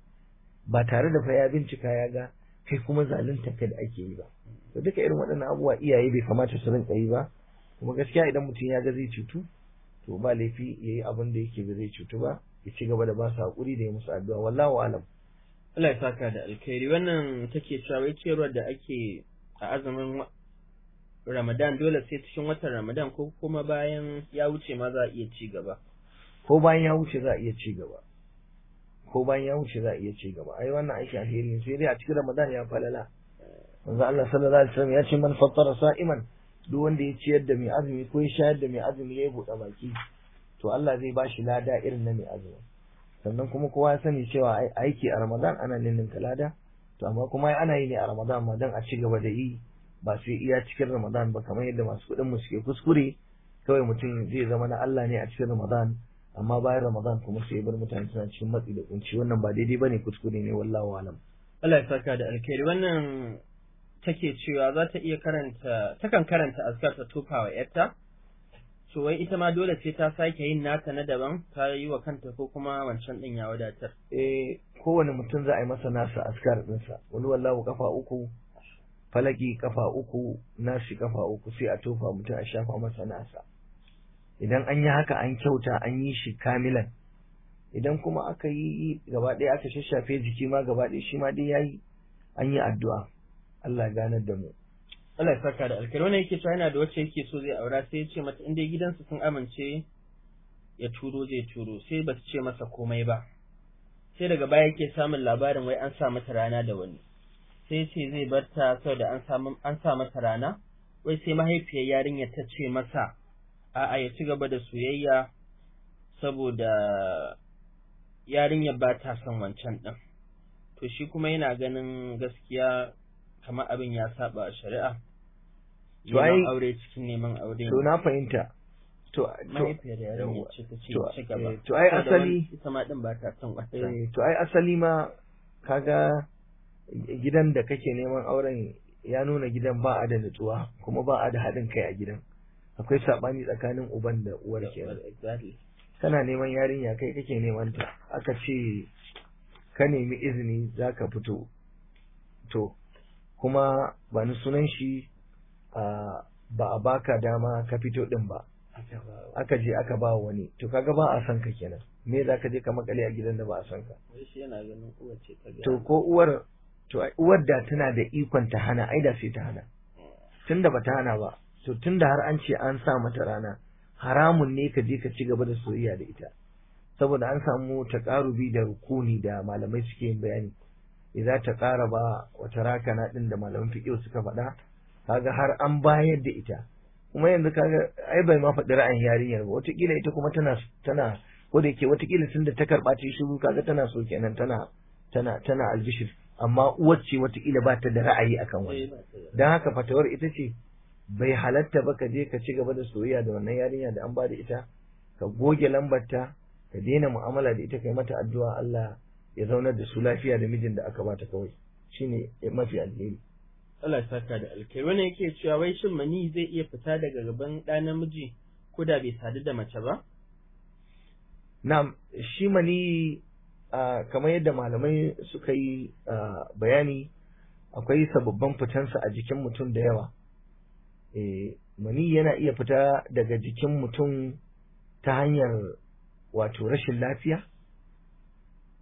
ba tare da fa ya bincika ya ga kai kuma zalunta ka da ake yi ba to duka irin waɗannan abubuwa iyaye bai kamata su rinka yi ba kuma gaskiya idan mutum ya ga zai cutu to ba laifi ya yi abin da yake ba zai cutu ba ya ci gaba da ba su haƙuri da ya musu addu'a wallahu alam Allah ya saka da alkhairi wannan take cewa wai ciyarwar da ake a azumin Ramadan dole sai cikin watan Ramadan ko kuma bayan ya wuce ma za a iya ci gaba ko bayan ya wuce za a iya ci gaba ko bayan ya wuce za a iya ci gaba ai wannan aiki alheri ne sai dai a cikin Ramadan ya falala manzo Allah sallallahu alaihi wasallam ya ce man fattara sa'iman duk wanda ya ciyar da mai azumi ko ya shayar da mai azumi ya buɗe baki to Allah zai ba shi lada irin na mai azumi sannan kuma kowa ya sani cewa aiki a Ramadan ana ninninka lada to amma kuma ana yi ne a Ramadan ma dan a ci gaba da yi ba sai iya cikin Ramadan ba kamar yadda masu kuɗin mu suke kuskure kawai mutum zai zama na Allah ne a cikin Ramadan amma bayan Ramadan kuma sai bar mutane suna cikin matsi da kunci wannan ba daidai bane kuskure ne wallahu alam Allah ya saka da alkhairi wannan take cewa za ta iya karanta takan karanta azkar ta tofa wa yarta to wai ita ma dole sai ta sake yin nata na daban ta yi wa kanta ko kuma wancan din ya wadatar eh kowane mutum za a yi masa nasa askar dinsa wani wallahu kafa uku falaki kafa uku nashi kafa uku sai a tofa mutum a shafa masa nasa idan an yi haka an kyauta an yi shi kamilan idan kuma aka yi gaba ɗaya aka shashafe jiki ma gaba ɗaya shi ma dai yayi an yi addu'a Allah ya ganar da mu Allah ya saka da alkhairi wannan yake cewa yana da wacce yake so zai aura sai ya ce mata in dai gidansu sun amince ya turo zai turo sai ba su ce masa komai ba sai daga baya yake samun labarin wai an sa mata rana da wani sai ce zai bar ta saboda an samu an sa mata rana wai sai mahaifiyar yarinyar ta ce masa a'a ya ci gaba da soyayya saboda yarinyar ba ta son wancan ɗin to shi kuma yana ganin gaskiya kamar abin ya saba shari'a To ai- neman aure cikin neman aure to na fahimta to to mahaifiyar yarinyar ce ta ce to- ci gaba eh, to ai Saboda asali- wani- ita ma din ba ta son wancan eh, to ai asali ma kaga gidan da kake neman auren ya nuna gidan ba a da nutsuwa kuma ba a da haɗin kai a gidan akwai saɓani tsakanin uban da uwar kenan exactly kana neman yarinya kai kake neman ta aka ce ka nemi izini za ka fito to kuma ba ni sunan shi a ba a baka dama ka fito din ba aka je aka ba wani to kaga ba a san ka kenan me za ka je ka makale a gidan da ba a san ka wai shi yana ganin uwa ce ta ga to ko uwar to ai uwar da tana da ikon ta hana ai da sai ta hana tunda ba ta hana ba to tunda har an ce an sa mata rana haramun ne ka je ka ci gaba da soyayya da ita saboda an samu taqarubi da rukuni da malamai suke yin bayani idza taqaraba wa tarakana din da malaman fiqh suka faɗa kaga har an bayar da ita kuma yanzu kaga ai bai ma faɗi ra'ayin yarinyar ba wataƙila ita kuma tana tana ko da yake wataƙila tunda ta karɓa ta yi shiru kaga tana so kenan tana tana tana albishir amma uwar ce wataƙila ba ta da ra'ayi akan wani Eh, ba ta da- don haka fatawar ita ce bai halatta ba ka je ka ci gaba da soyayya da wannan yarinya da an ba da ita ka goge lambarta ka daina mu'amala da ita kai mata addu'a Allah ya zaunar da su lafiya da mijin da aka bata kawai shine mafi alheri Allah ya saka da alkai wannan yake cewa wai shin mani zai iya fita daga gaban ɗa namiji ko da bai sadu da mace ba na'am shi mani ah, kamar yadda malamai suka yi ah, bayani akwai sababbin fitansa a jikin mutum da yawa eh, mani yana iya fita daga jikin mutum ta hanyar wato rashin lafiya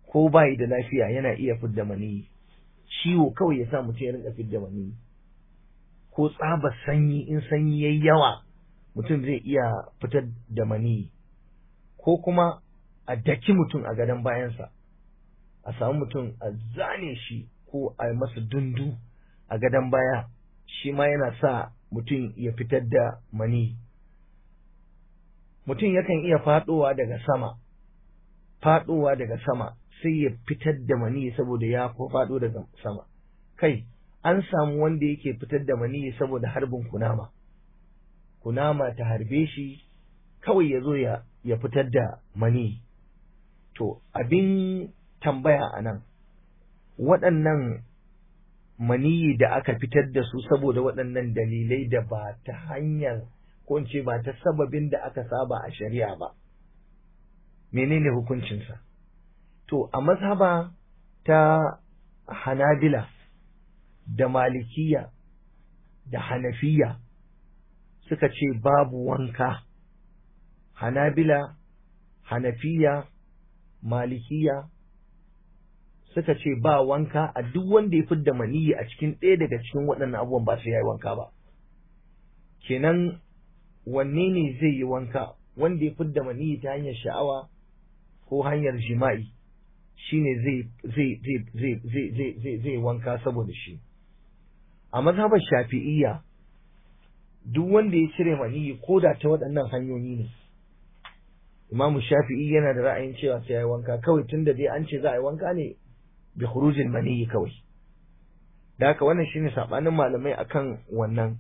ko bayi da lafiya yana iya fidda maniyi ciwo kawai ya sa mutum ya rinka fidda maniyi ko tsabar sanyi in sanyi yayi yawa mutum zai iya fitar da maniyi ko kuma a daki mutum a gadon bayansa a samu mutum a zane shi ko a yi masa dundu a gadon baya shi ma yana sa mutum ya fitar da mani mutum yakan iya faɗowa daga sama faɗowa daga sama sai ya fitar da mani saboda ya faɗo daga sama kai an samu wanda yake fitar da mani saboda harbin kunama kunama ta harbe shi kawai ya zo ya fitar da mani to abin tambaya a nan waɗannan maniyi da aka fitar da su saboda waɗannan dalilai da ba ta hanyar ko in ce ba ta sababin da aka saba a shari'a ba menene hukuncinsa to a mazhaba ta hanabila da malikiya da hanafiya suka ce babu wanka hanabila hanafiya malikiya suka ce ba wanka a duk wanda ya fidda maniyi a cikin ɗaya daga cikin waɗannan abubuwan ba sai ya yi wanka ba kenan wanne ne zai yi wanka wanda ya fidda maniyi ta hanyar sha'awa ko hanyar jima'i shine zai zai zai zai zai zai zai zai wanka saboda shi a mazhabar shafi'iyya duk wanda ya cire maniyi ko da ta waɗannan hanyoyi ne imamu shafi'i yana da ra'ayin cewa sai ya yi wanka kawai tunda dai an ce za a yi wanka ne bi khurujil maniyi kawai da haka wannan shine sabanin malamai akan wannan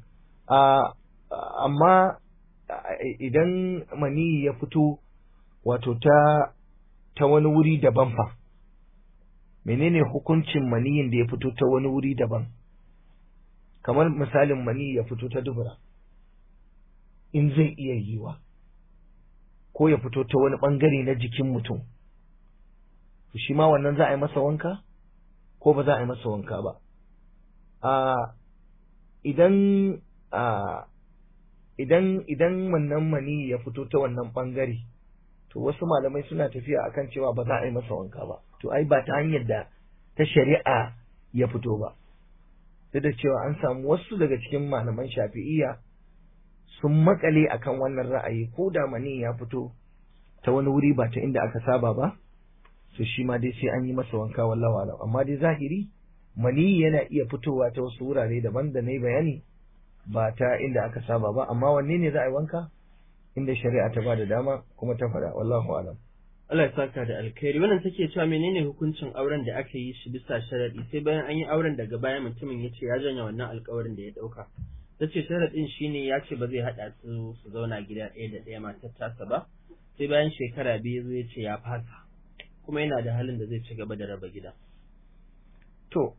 amma idan maniyi ya fito wato ta ta wani wuri daban fa menene hukuncin maniyin da ya fito ta wani wuri daban kamar misalin maniyi ya fito ta dubura in zai iya yiwa ko ya fito ta wani bangare na jikin mutum shi ma wannan za a yi masa wanka ko ba za a yi masa wanka ba a idan a idan idan wannan mani ya fito ta wannan bangare to wasu malamai suna tafiya akan cewa ba za a yi masa wanka ba to ai ba ta hanyar da ta shari'a ya fito ba duk da cewa an samu wasu daga cikin malaman shafi'iyya sun makale akan wannan ra'ayi ko da mani ya fito ta wani wuri ba ta inda aka saba ba to shi ma dai sai an yi masa wanka wallahu alam amma dai zahiri mani yana iya fitowa ta wasu wurare daban da na yi bayani ba ta inda aka saba ba amma wanne ne za a yi wanka inda shari'a ta ba da dama kuma ta faɗa wallahu alam Allah ya saka da alkhairi wannan take cewa menene hukuncin auren da aka yi shi bisa sharadi sai bayan an yi auren daga baya mutumin ya ce ya janya wannan alkawarin da ya dauka ta ce sharadin shine ya ce ba zai haɗa su su zauna gida ɗaya da ɗaya matar tasa ba sai bayan shekara biyu zo ya ce ya fasa kuma yana da halin da zai ci gaba da raba gida to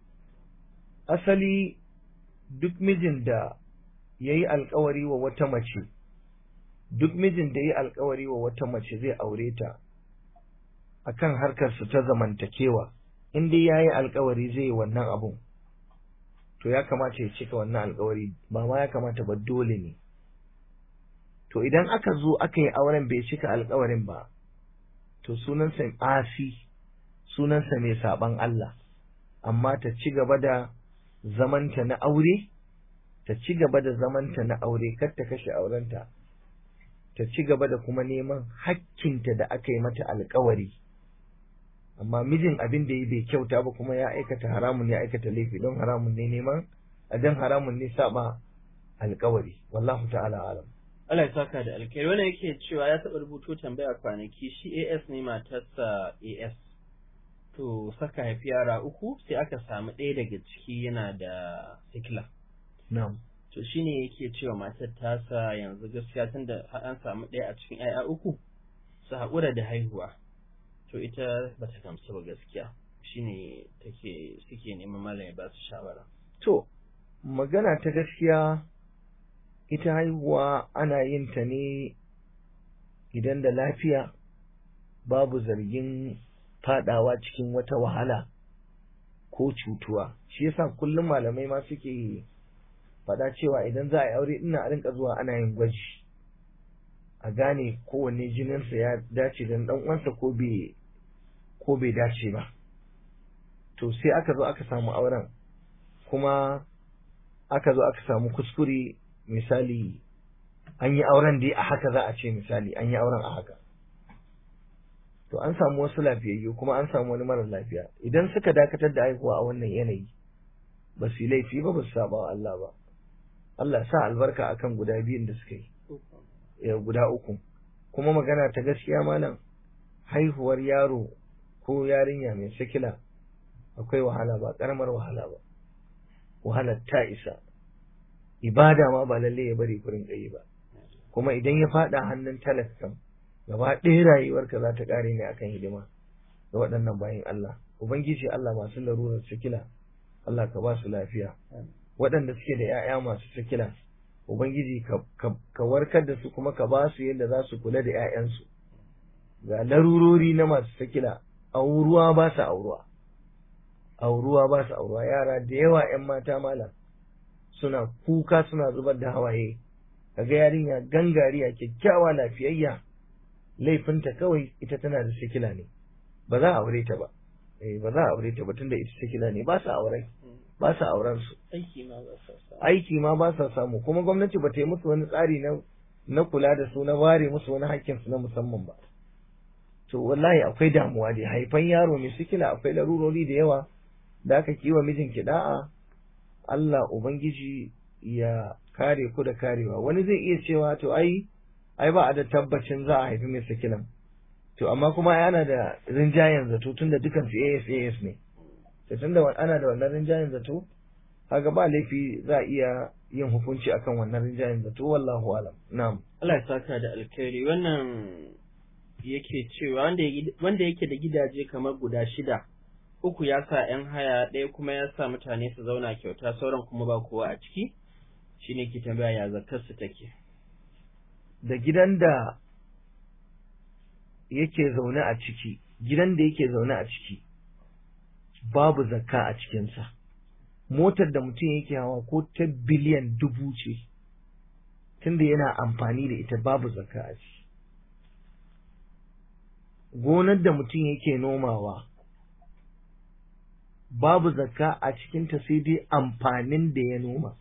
asali duk mijin da ya yi alkawari wa wata mace duk mijin da ya yi alkawari wa wata mace zai aure ta akan harkar su ta zamantakewa in dai ya yi alkawari zai yi wannan abun to ya kamata ya cika wannan alkawari ba ma ya kamata ba dole ne to idan aka zo aka yi auren bai cika alkawarin ba to sunansa asi sunansa mai saban Allah amma ta ci gaba da zamanta na aure ta ci gaba da zamanta na aure kar ta kashe aurenta ta ci gaba da kuma neman hakkinta da aka yi mata alkawari amma mijin abin da ya bai kyauta ba kuma ya aikata haramun ya aikata laifi don haramun ne neman a don haramun ne saba alkawari wallahu ta'ala alam Allah ya saka da alkhairi wannan yake cewa ya taɓa rubuto tambaya kwanaki shi AS ne matarsa AS to saka haifi yara uku sai aka samu ɗaya daga ciki yana da sikila na'am to shine yake cewa matar tasa yanzu gaskiya tunda an samu ɗaya a cikin 'ya'ya uku su haƙura da haihuwa to ita bata gamsu ba gaskiya shine take suke neman malam ya ba su shawara to magana ta gaskiya ita haihuwa ana yin ta ne idan da lafiya babu zargin fadawa cikin wata wahala ko cutuwa shi yasa kullum malamai ma suke faɗa cewa idan za a yi aure ina a rinka zuwa ana yin gwaji a gane kowanne jininsa ya dace da ɗan uwansa ko bai ko bai dace ba to sai aka zo aka samu auren kuma aka zo aka samu kuskure misali an yi auren dai a haka za a ce misali an yi auren a haka to an samu wasu lafiyayyu kuma an samu wani marar lafiya idan suka dakatar da haihuwa a wannan yanayi ba su yi laifi ba ba su saba wa Allah ba Allah sa albarka akan guda biyun da suka yi ya guda uku kuma magana ta gaskiya malam haihuwar yaro ko yarinya mai sikila akwai wahala ba karamar wahala ba wahalar ta isa ibada ma ba lalle ya bari kurin yi ba kuma idan ya fada hannun talakan gaba ɗaya rayuwarka za ta ƙare ne akan hidima ga waɗannan bayan Allah ubangiji Allah masu larurar sikila Allah ka ba su lafiya waɗanda suke da 'ya'ya masu sikila ubangiji ka warkar da su kuma ka ba su yadda za su kula da 'ya'yansu ga larurori na masu sikila auruwa ba su auruwa auruwa ba su auruwa yara da yawa 'yan mata malam suna kuka suna zubar da hawaye kaga yarinya gangariya kyakkyawa lafiyayya laifinta kawai ita tana da sikila ne ba za a aure ta ba eh ba za a aure ta ba tunda ita sikila ne ba sa aure ba sa auren su aiki ma ba sa samu aiki ma ba sa samu kuma gwamnati ba ta yi musu wani tsari na na kula da su na ware musu wani hakkin su na musamman ba to wallahi akwai damuwa dai haifan yaro mai sikila akwai larurori da yawa da aka kiwa mijinki da'a Allah ubangiji ya kare ku da karewa wani zai iya cewa to ai ai ba a da tabbacin za a haifi mai sikilan to amma kuma ana da rinjayen zato tunda dukan su AS AS ne to tunda ana da wannan rinjayen zato kaga ba laifi za a iya yin hukunci akan wannan rinjayen zato wallahu alam na'am Allah ya saka da alkhairi wannan yake cewa wanda wanda yake da gidaje kamar guda shida uku ya sa ‘yan haya ɗaya kuma ya sa mutane su zauna kyauta sauran kuma ba kowa a ciki shi ne ke tambaya ya zakar su take. da gidan da yake zaune a ciki gidan da yake zaune a ciki babu zakka a cikinsa motar da mutum yake hawa ko ta biliyan dubu ce tunda yana amfani da ita babu zakka a ciki gonar da mutum yake nomawa babu zakka a cikinta sai dai amfanin da ya noma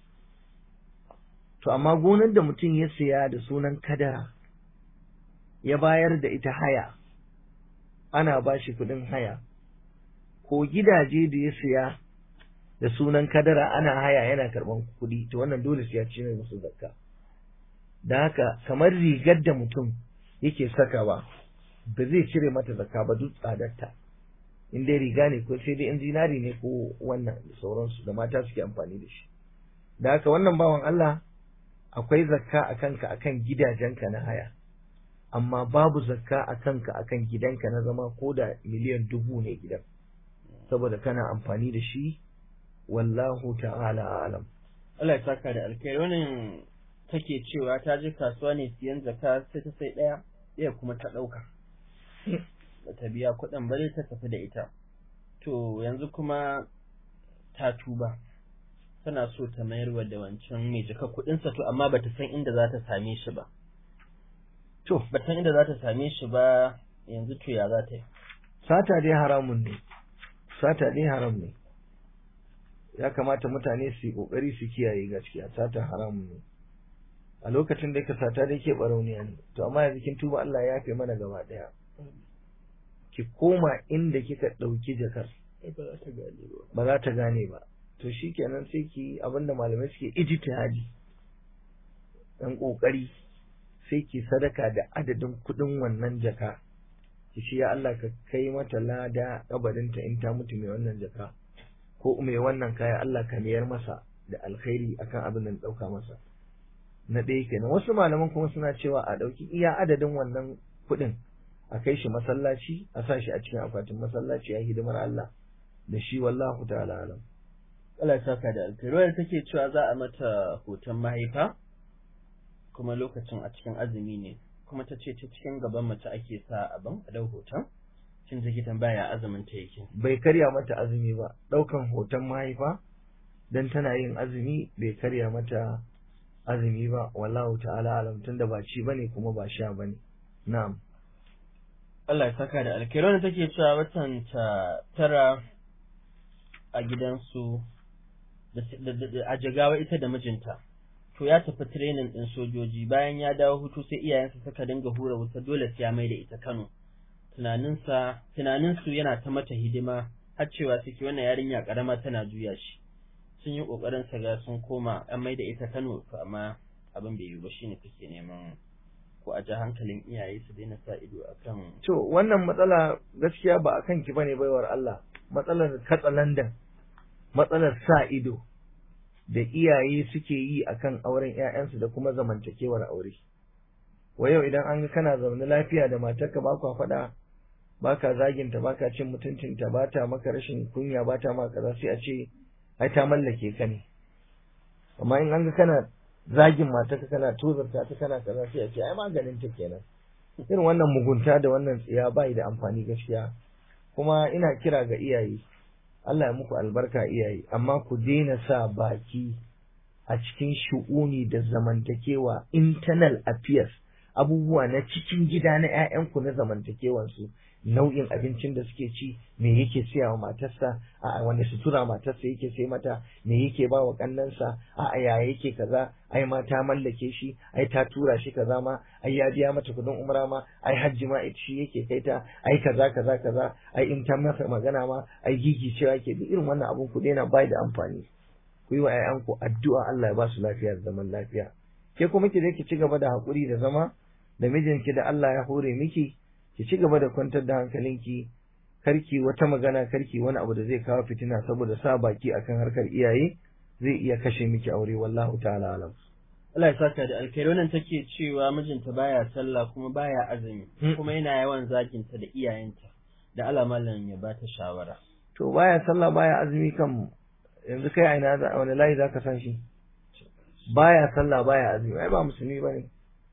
to amma gonar da mutum ya siya da sunan kadara ya bayar da ita haya ana ba shi kuɗin haya ko gidaje da ya siya da sunan kadara ana haya yana karɓan kuɗi to wannan dole sai ya ci ne musu zakka da haka kamar rigar da mutum yake sakawa ba zai cire mata zakka ba duk tsadarta in dai riga ne ko sai dai in zinari ne ko wannan da sauransu da mata suke amfani da shi da haka wannan bawan Allah akwai zakka a kanka akan gidajenka na haya amma babu zakka a kanka akan gidanka na zama ko da miliyan dubu ne gidan saboda kana amfani da shi wallahu ta'ala alam Allah ya saka da alkhairi wannan take cewa ta je kasuwa ne siyan zakka sai ta sai ɗaya ɗaya kuma ta ɗauka ba ta biya kuɗin ba ta tafi da ita to yanzu kuma ta tuba tana so ta mayarwa da wancan mai jaka kuɗinsa to amma bata san inda za ta same shi ba to bata san inda za ta same shi ba yanzu to ya za ta yi sata dai haramun ne sata dai haram ne ya kamata mutane su yi kokari su kiyaye gaskiya sata haramun ne a lokacin da ka sata dai ke barauniya ne to amma yanzu kin tuba Allah ya yafe mana gaba daya ki koma inda kika ɗauki jakar ba za ta gane ba to shi kenan sai ki abinda malamai suke ijtihadi dan kokari sai ki sadaka da adadin kudin wannan jaka ki ce ya Allah ka kai mata lada kabarinta in ta mutu mai wannan jaka ko mai wannan kaya Allah ka mayar masa da alkhairi akan abin da dauka masa na ɗaya kenan wasu malaman kuma suna cewa a ɗauki iya adadin wannan kuɗin a kai shi masallaci a sa shi a cikin akwatin masallaci a hidimar Allah da shi wallahu ta'ala alam Allah ya saka da alkhairi wanda take cewa za a mata hoton mahaifa kuma lokacin a cikin azumi ne kuma ta ce ta cikin gaban mace ake sa abin a dau hoton shin take tambaya azumin ta yake bai karya mata azumi ba ɗaukan hoton mahaifa dan tana yin azumi bai karya mata azumi ba wallahu ta'ala alam tunda ba ci bane kuma ba sha bane na'am Allah ya saka da alkhairi wanda take cewa watan ta tara a gidansu a jigawa ita da mijinta to ya tafi training din sojoji bayan ya dawo hutu sai iyayensa suka dinga hura wuta dole sai ya mai da ita Kano tunaninsa tunaninsu yana ta mata hidima har cewa suke wannan yarinya karama tana juya shi sun yi kokarin sa ga sun koma an mai da ita Kano to amma abin bai yi ba shine take neman ko a ji hankalin iyaye su daina sa ido akan to wannan matsala gaskiya ba akan ki bane baiwar Allah matsalar katsalandan matsalar sa ido da iyaye suke yi akan auren ƴaƴansu da kuma zamantakewar aure wa yau idan an ga kana zaune lafiya da matarka ba kwa faɗa ba ka zaginta ba ka cin mutuncinta ba ta maka rashin kunya ba ta maka kaza sai a ce ai ta mallake ka ne amma in an ga kana zagin matarka kana tozarta ta kana kaza sai a ce ai maganin ta kenan irin wannan mugunta da wannan tsiya bai da amfani gaskiya kuma ina kira ga iyaye Allah ya muku albarka iyaye amma ku daina sa baki a cikin shu'uni da zamantakewa internal affairs abubuwa na cikin gida na 'ya'yanku na zamantakewansu nau'in abincin da suke ci me yake siya wa matarsa a wanda sutura matarsa yake sai mata me yake ba wa kannansa a ya yake kaza ai ma ta mallake shi ai ta tura shi kaza ma ai ya biya mata kudin umra ma ai hajji ma ita shi yake kai ta ai kaza kaza kaza ai in ta masa magana ma ai gigi cewa ke duk irin wannan abun ku daina bai da amfani ku yi wa 'ya'yanku addu'a Allah ya ba su lafiya da zaman lafiya ke kuma ki je ki ci gaba da haƙuri da zama da mijinki da Allah ya hore miki ki ci gaba da kwantar da hankalinki karki wata magana karki wani abu da zai kawo fitina saboda sa baki akan harkar iyaye zai iya kashe miki aure wallahu ta'ala alam Allah ya saka da alkhairi wannan take cewa mijinta baya sallah kuma baya azumi kuma yana yawan zaginta da iyayenta da Allah mallan ya bata shawara to baya sallah baya azumi kam yanzu kai a ina wani layi zaka san shi baya sallah baya azumi ai ba musulmi bane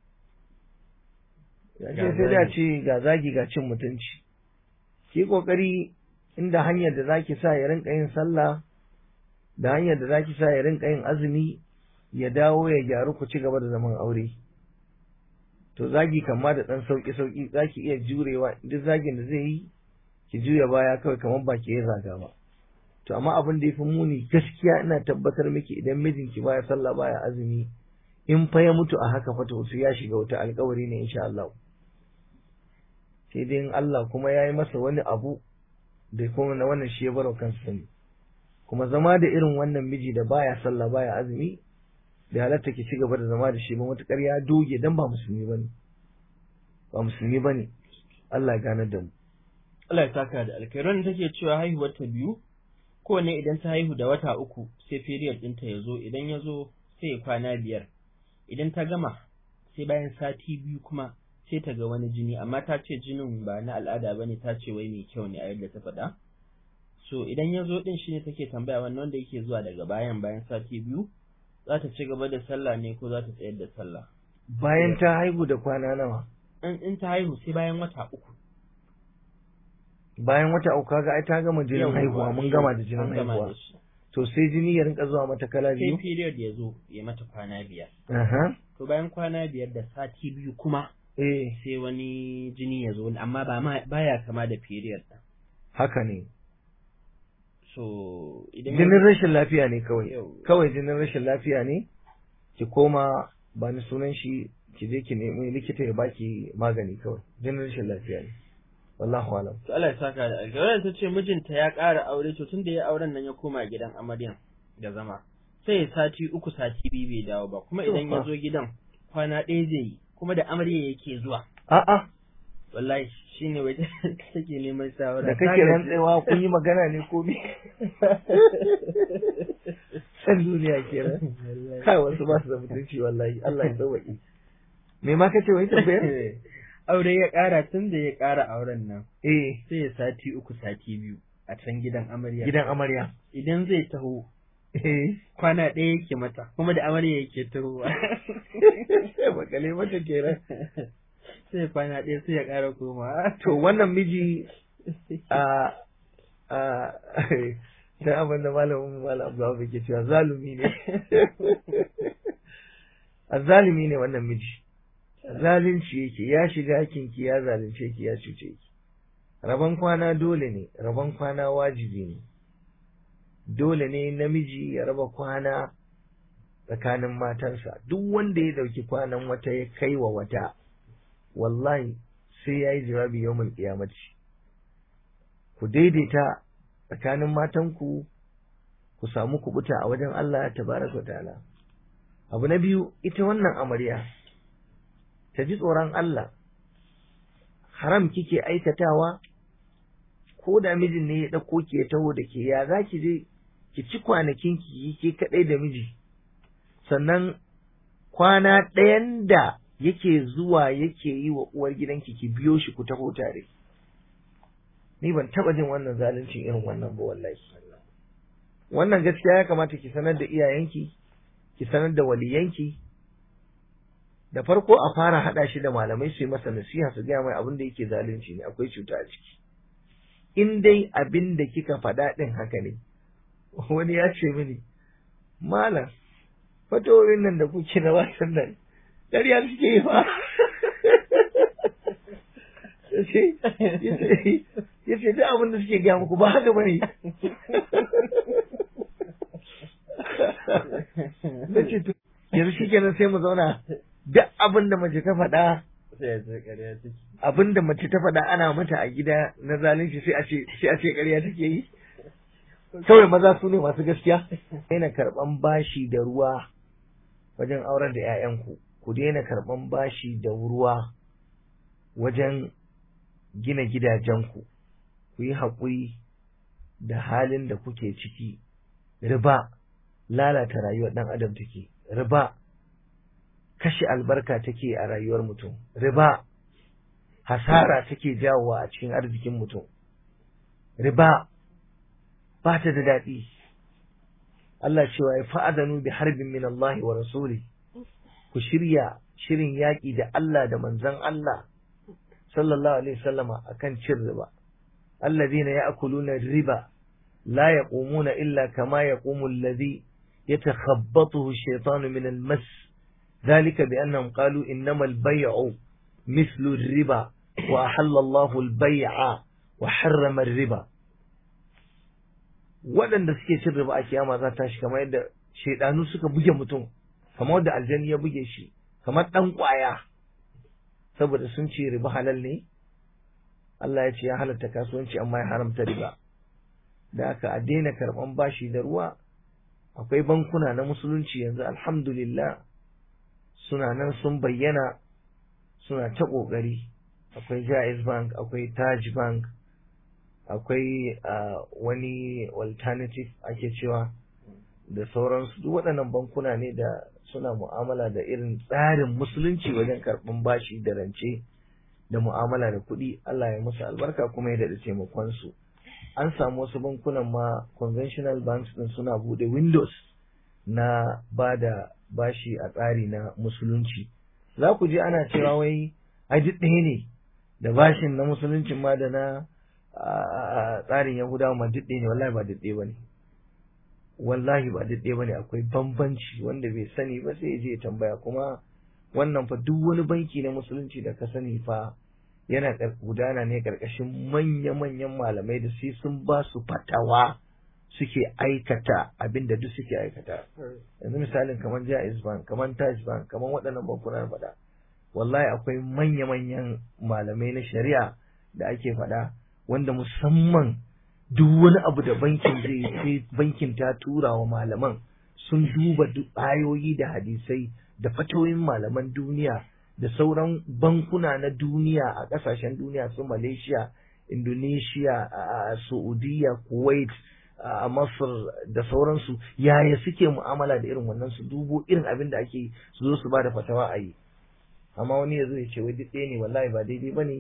ya sai da ce ga zagi ga cin mutunci ki kokari inda hanyar da zaki sa ya rinka yin sallah da hanyar da zaki sa ya rinka yin azumi ya dawo ya gyaru ku ci gaba da zaman aure to zagi kama da dan sauki sauki zaki iya jurewa duk zagin da zai yi ki juya baya kawai kamar ba ki ya zaga ba to amma abin da yafi muni gaskiya ina tabbatar miki idan mijinki baya sallah baya azumi in fa ya mutu a haka fa to sai ya shiga wata alkawari ne insha Allah sai dai in Allah kuma ya yi masa wani abu da kuma na wannan shi ya baro kansa sani kuma zama da irin wannan miji da baya sallah baya azumi da halatta ki ci gaba da zama da shi ba matukar ya doge dan ba musulmi bane ba musulmi bane Allah ya gane da mu Allah ya saka da alkhairan take cewa haihuwar ta biyu kowane idan ta haihu da wata uku sai period ɗinta ya zo idan ya zo sai ya kwana biyar idan ta gama sai bayan sati biyu kuma sai ta ga wani jini amma ta ce jinin ba na al'ada bane ta ce wai mai kyau ne a yadda ta faɗa so idan ya zo din shine take tambaya wannan wanda yake zuwa daga bayan bayan sati biyu za ta ci gaba da sallah ne ko za ta tsayar da sallah bayan ta haihu da kwana nawa in in ta haihu sai bayan wata uku bayan wata uku kaga ai ta gama jinin haihuwa mun gama da jinin haihuwa to sai jini ya rinka zuwa mata kala biyu sai period ya zo ya mata kwana biyar aha to bayan kwana biyar da sati biyu kuma eh sai wani jini ya zo amma ba ma baya kama da period ɗin haka ne so idan jinin rashin lafiya ne kawai Yau. kawai jinin rashin lafiya ne ki koma ba ni sunan shi ki je ki nemi likita ya baki magani kawai jinin rashin lafiya ne wallahu alam to Allah ya saka da alkhairi wannan ta ce mijinta ya ƙara aure to tun da ya auren nan ya koma gidan amaryan da zama sai ya sati uku sati biyu bai dawo ba kuma idan ya zo gidan kwana ɗaya zai yi kuma da amarya yake zuwa a'a wallahi shine wai take neman shawara da kake rantsewa kun yi magana ne ko me san duniya kenan kai wasu ba su da mutunci wallahi Allah ya sauwaƙe me ma kace wai tambayar aure ya ƙara tun da ya ƙara auren nan eh sai ya sati uku sati biyu a can gidan amarya gidan amarya idan zai taho eh kwana ɗaya yake mata kuma da amarya yake tahowa bakale mata kenan sai kwana ɗaya sai ya ƙara koma to wannan miji a a sai abin da malamin malam Abdullahi ke cewa zalumi ne a zalumi ne wannan miji zalunci yake ya shiga hakinki ya zalunce ki ya cuce ki rabon kwana dole ne rabon kwana wajibi ne dole ne namiji ya raba kwana tsakanin matansa duk wanda ya dauki kwanan wata ya kai wa wata wallahi sai ya yi jawabi yau mai kiyamaci ku daidaita tsakanin matanku ku samu kubuta a wajen Allah tabaraka ta'ala abu na biyu ita wannan amarya ta ji tsoron Allah haram kike aikatawa ko da mijin ne ya ɗauko ki ya taho da ke ya za ki je ki ci kwanakin ki ke kaɗai da miji sannan kwana ɗayan da yake zuwa yake yi wa uwar gidanki ki biyo shi ku taho tare ni ban taɓa jin wannan zaluncin irin wannan ba wallahi wannan gaskiya ya kamata ki sanar da iyayenki ki sanar da waliyanki da farko a fara haɗa shi da malamai su yi masa nasiha su gaya mai abin da yake zalunci ne akwai cuta a ciki in dai abin da kika faɗa ɗin haka ne wani ya ce mini malam fatoyin nan da kuke na wasan nan ƙarya suke yi fa ya ce duk abin da suke gaya muku ba haka bane na ce to yanzu shi kenan sai mu zauna duk abin da mace ta faɗa abin da mace ta faɗa ana mata a gida na zalunci sai a ce sai a ce ƙarya take yi kawai maza su ne masu gaskiya daina karɓan bashi da ruwa wajen auren da 'ya'yanku ku daina karɓan bashi da ruwa wajen gina gidajenku ku yi haƙuri da halin da kuke ciki riba lalata rayuwar ɗan adam take riba kashe albarka take a rayuwar mutum riba hasara take jawowa a cikin arzikin mutum riba ba ta da daɗi Allah cewa ya fa'adanu bi harbin min Allah wa rasuli ku shirya shirin yaƙi da Allah da manzon Allah sallallahu alaihi wasallama akan cin riba alladhina ya'kuluna riba la yaqumuna illa kama yaqumu alladhi yatakhabbathu ash-shaytanu min al-mas ذلك بأنهم قالوا إنما البيع مثل الربا وأحل الله البيع وحرم الربا waɗanda suke cin riba a kiyama za ta shi kamar yadda shaidanu suka buge mutum kamar wadda aljani ya buge shi kamar ɗan ƙwaya saboda sun ce riba halal ne Allah ya ce ya halatta kasuwanci amma ya haramta riba da haka a daina karɓan bashi da ruwa akwai bankuna na musulunci yanzu alhamdulillah suna nan sun bayyana suna ta ƙoƙari akwai jaiz bank akwai taj bank akwai wani alternative ake cewa da sauransu duk waɗannan bankuna ne da suna mu'amala da irin tsarin musulunci wajen karɓan bashi da rance da mu'amala da kuɗi Allah ya musu albarka kuma ya daɗa taimakon su an samu wasu bankunan ma conventional banks din suna buɗe windows na ba da bashi a tsari na musulunci za ku ji ana cewa wai ai duk ɗaya ne da bashin na musuluncin ma da na tsarin yahudawa ma duk ɗaya ne wallahi ba duk ɗaya ba ne wallahi ba duk ɗaya ba ne akwai bambanci wanda bai sani ba sai ya je ya tambaya kuma wannan fa duk wani banki na musulunci da ka sani fa yana gudana ne ƙarƙashin manya-manyan malamai da sai sun ba su fatawa suke aikata abin da duk suke aikata yanzu misalin kamar jaiz bank kamar taj bank kamar waɗannan bankunan faɗa wallahi akwai manya-manyan malamai na shari'a da ake faɗa wanda musamman duk wani abu da bankin zai sai bankin ta tura wa malaman sun duba duk ayoyi da hadisai da fatoyin malaman duniya da sauran bankuna na duniya a ƙasashen duniya su malaysia indonesia a saudiya kuwait a Masar da sauransu yaya suke mu'amala da irin wannan su dubo irin abin da ake su zo su ba da fatawa a yi amma wani ya zo ya ce wai duk ne wallahi ba daidai bane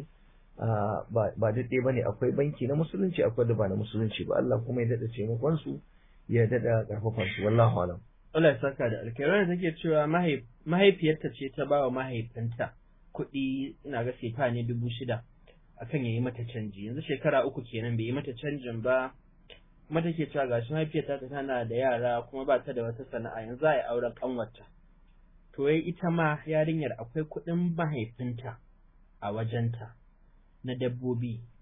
ba duk ɗaya bane akwai banki na musulunci akwai da ba na musulunci ba Allah kuma ya dada taimakon su ya dada karfafan su wallahu alam Allah ya saka da alkairar da take cewa mahaifiyarta ce ta ba wa mahaifinta kuɗi ina ga sefa ne dubu shida akan ya yi mata canji yanzu shekara uku kenan bai yi mata canjin ba kuma take cewa gashi mahaifiyarta ta tana da yara kuma ba ta da wata sana'a yanzu za a yi auren kanwarta to yayi ita ma yarinyar akwai kuɗin mahaifinta a wajenta na dabbobi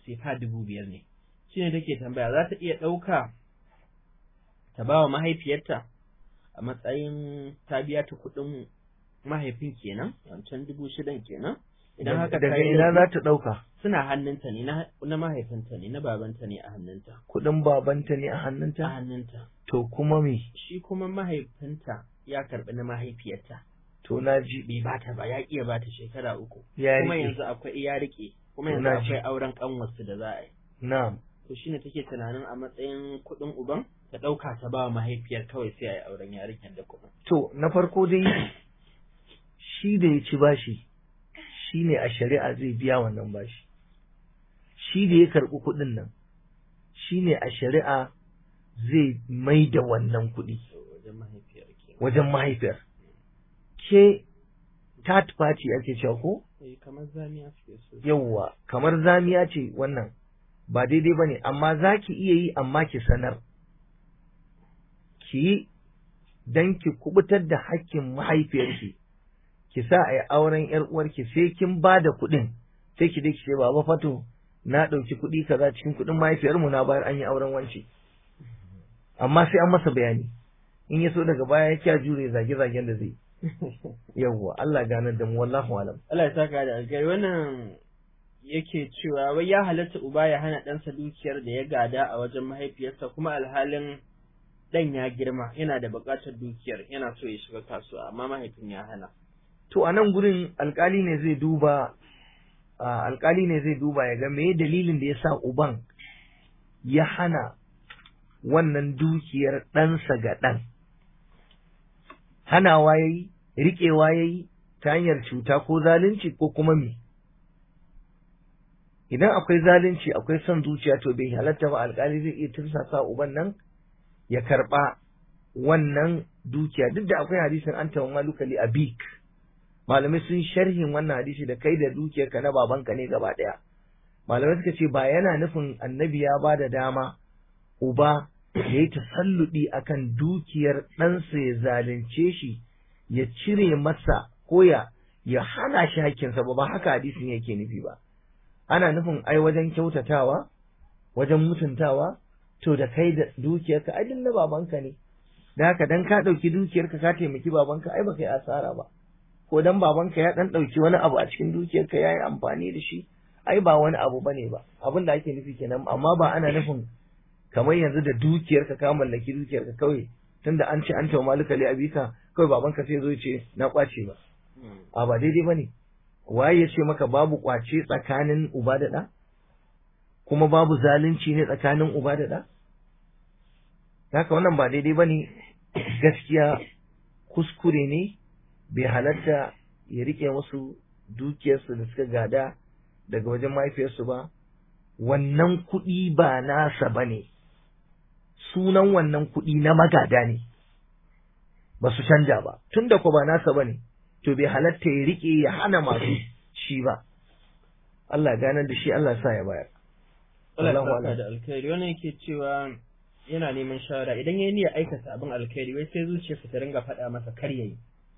sefa dubu biyar ne shi ne take tambaya za ta iya ɗauka ta ba wa mahaifiyarta a matsayin ta biya ta kuɗin mahaifin kenan wancan dubu shidan kenan idan haka daga ina za ta ɗauka suna hannunta ne na mahaifinta ne na babanta ne a hannunta kuɗin babanta ne a a hannunta hannunta to kuma me shi kuma mahaifinta ya karɓi na mahaifiyarta to na ji bai bata ba ya iya bata shekara uku ya kuma rike yanzu akwai ya rike kuma yanzu Na ji. akwai auren kanwarsu da za a yi na'am to shine take tunanin a matsayin kuɗin uban ta ɗauka ta ba wa mahaifiyar kawai sai a yi auren yarinyar da kuɗin to na farko dai shi da ya ci bashi shi ne a shari'a zai biya wannan bashi shi da ya karɓi kuɗin nan shi ne a shari'a zai mai da wannan kuɗi wajen mahaifiyar ke wajen mahaifiyar ke third party ake cewa ko eh kamar zamiya suke so yawwa kamar zamiya ce wannan ba daidai ba ne amma za ki iya yi amma ki sanar ki yi don ki kubutar da hakkin mahaifiyarki ki sa a yi auren yar uwarki sai kin ba da kuɗin sai ki dai ki ce baba fato na ɗauki kuɗi kaza cikin kuɗin mahaifiyarmu na bayar an yi auren wance amma sai an masa bayani in ya so daga baya ya kya jure zage-zagen da zai yawwa Allah ganar da mu wallahu alam Allah ya saka da alkai wannan yake cewa wai ya halatta uba ya hana ɗansa dukiyar da ya gada a wajen mahaifiyarsa kuma alhalin ɗan ya girma yana da buƙatar dukiyar yana so ya shiga kasuwa amma mahaifin ya hana to a nan gurin alkali ne zai duba a, alkali ne zai duba ya ga me dalilin da ya sa uban ya hana wannan dukiyar ɗansa ga ɗan hanawa ya yi riƙewa ya yi ta hanyar cuta ko zalunci ko kuma me idan akwai zalunci akwai son zuciya to bai halatta ba alkali zai iya tursasa uban nan ya karɓa wannan dukiya duk da akwai hadisin an tawa malukali a bik malamai sun sharhin wannan hadisi da kai da dukiyarka na babanka ne gaba ɗaya malamai suka ce ba yana nufin annabi ya ba da dama uba ya yi tasalludi akan dukiyar ɗansa ya zalunce shi ya cire masa ko ya ya hana shi hakkinsa ba ba haka hadisin yake nufi ba ana nufin ai wajen kyautatawa wajen mutuntawa to da kai da dukiyarka ai duk na babanka ne da haka dan ka ɗauki dukiyarka ka taimaki babanka ai baka yi asara ba ko dan babanka ya dan ɗauki wani abu a cikin dukiyarka ya yi amfani da shi ai ba wani abu bane ba abin da ake nufi kenan amma ba ana nufin kamar yanzu da dukiyarka ka mallaki dukiyarka kawai tunda an ce an tawa malika li abika kawai babanka sai zo ya ce na kwace ba a ba daidai bane waye ya ce maka babu kwace tsakanin uba da ɗa kuma babu zalunci ne tsakanin uba da ɗa haka wannan ba daidai bane gaskiya kuskure ne bai halatta ya rike musu dukiyarsu da suka gada daga wajen mahaifiyarsu ba wannan kuɗi ba nasa ba ne sunan wannan kuɗi na magada ne ba su canja ba tun da ku ba nasa ba ne to bai halatta ya rike ya hana masu shi ba Allah ganar da shi Allah sa ya bayar Allah ya Wallahu saka a'lam. da alkhairi wannan yake cewa yana neman shawara idan ya niyya aikata abin alkhairi wai sai zuciyarsa ta ringa faɗa masa kar yayi